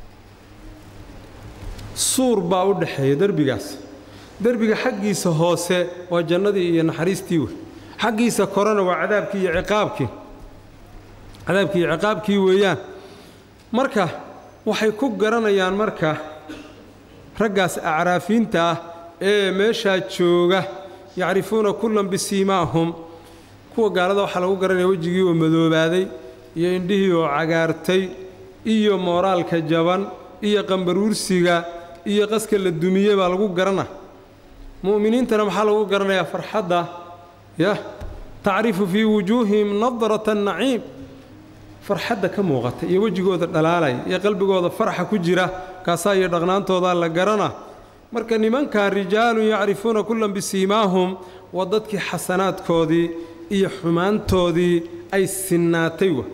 [SPEAKER 1] suur baa u dhexeeya derbigaas derbiga xaggiisa hoose waa jannadii iyo naxariistii wey xaggiisa korena waa cadaabkii iyo ciqaabkii cadaabkii iyo ciqaabkii weeyaan marka waxay ku garanayaan marka raggaas acraafiinta ah ee meeshaa jooga yacrifuuna kullan bisiimaahum kuwa gaalada waxaa lagu garanaya wejigii oo madoobaaday iyo indhihii oo cagaartay iyo mooraalka jaban iyo qambaruursiga iyo qaska la dumiye baa lagu garana mu'miniintana maxaa lagu garanayaa farxadda yah tacrifu fii wujuuhihim nadrata annaciim farxadda ka muuqata iyo wejigooda dhalaalaya iyo qalbigooda faraxa ku jira kaasaa iyo dhaqnaantoodaa la garana marka nimankan rijaalun yacrifuuna kullan bisiimaahum waa dadkii xasanaadkoodii iyo xumaantoodii ay sinnaatay wa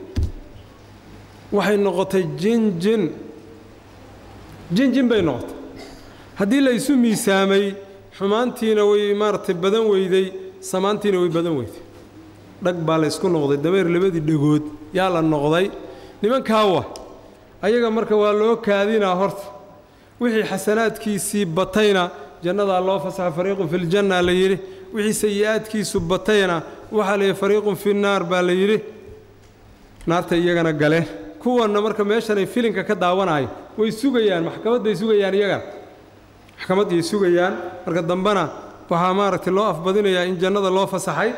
[SPEAKER 1] waxay noqotay jinjin jinjin bay noqotay haddii la isu miisaamay xumaantiina way maaragtay badan weyday samaantiina way badan weyday dhag baa la ysku noqday dameer labadii dhagood yaa la noqday nimankaawa ayaga marka waa loo kaadinaa horta wixii xasanaadkiisii batayna jannadaa loo fasaxa fariiqun fi ljanna la yidhi wixii sayi'aadkiisu batayna waxaa la yidhi fariiqun fi naar baa la yidhi naartay iyagana galeen kuwanna marka meeshanay filinka ka daawanayo way sugayaan maxkamadday sugayaan iyagana maxkamaddiyay sugayaan marka dambena waxaa maaragtay loo afbadinayaa in jannada loo fasaxay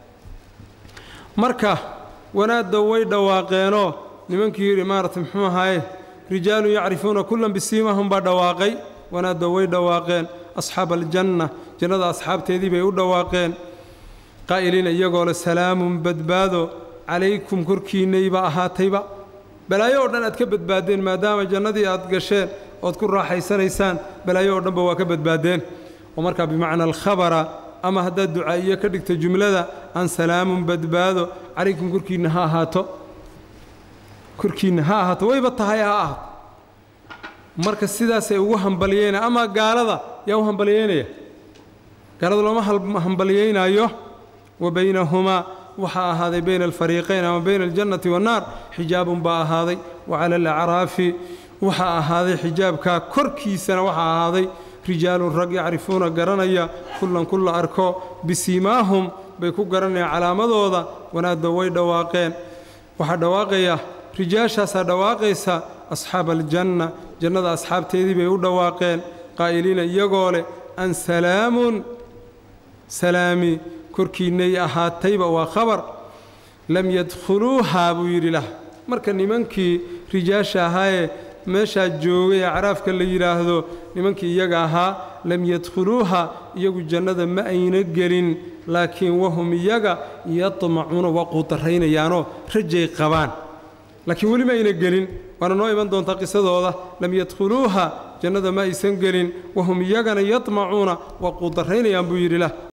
[SPEAKER 1] marka wanaadda way dhawaaqeenoo nimankii yidhi maaragtay muxuu ahaye rijaalun yacrifuuna kullan bisiimahum baa dhawaaqay wanaadda way dhawaaqeen asxaaba aljanna jannada asxaabteedii bay u dhawaaqeen qaa'iliina iyagoo le salaamun badbaado calaykum korkiinnayba ahaatayba balaayo oo dhan aad ka badbaaddeen maadaama jannadii aad gasheen ood ku raaxaysanaysaan balaayo oo dhanba waa ka badbaaddeen oo markaa bimacna alkhabara ama haddaad ducaa'iyo ka dhigto jumlada an salaamun badbaado calaykum korkiinna ha ahaato korkiinna ha ahaato wayba tahay ha ahaato marka sidaasay ugu hambalyeynaya ama gaalada yaa u hambalyeynaya gaalada looma hambalyeynaayo wa baynahumaa waxaa ahaaday bayna alfariiqayn ama bayna aljannati wannaar xijaabun baa ahaaday wa cala alacraafi waxaa ahaaday xijaabkaa korkiisana waxaa ahaaday rijaalun rag yacrifuuna garanaya kullan kulla arko bisiimaahum bay ku garanayaan calaamadooda wanaadda way dhawaaqeen waxaa dhawaaqaya rijaashaasaa dhawaaqaysa asxaaba aljanna jannada asxaabteedii bay u dhawaaqeen qaa'iliina iyagoo leh an salaamun salaami korkiinnay ahaatayba waa khabar lam yadkhuluuhaa buu yidhi lah marka nimankii rijaasha ahaayee meeshaa joogay ee caraafka la yidhaahdo nimankii iyaga ahaa lam yadkhuluuha iyagu jannada ma ayna gelin laakiin wahum iyaga yadmacuuna waa quudarraynayaanoo rajay qabaan laakiin weli ma ayna gelin waana noo iman doontaa qisadooda lam yadkhuluuha jannada ma aysan gelin wahum iyagana yadmacuuna waa quudarraynayaan buu yidhi lah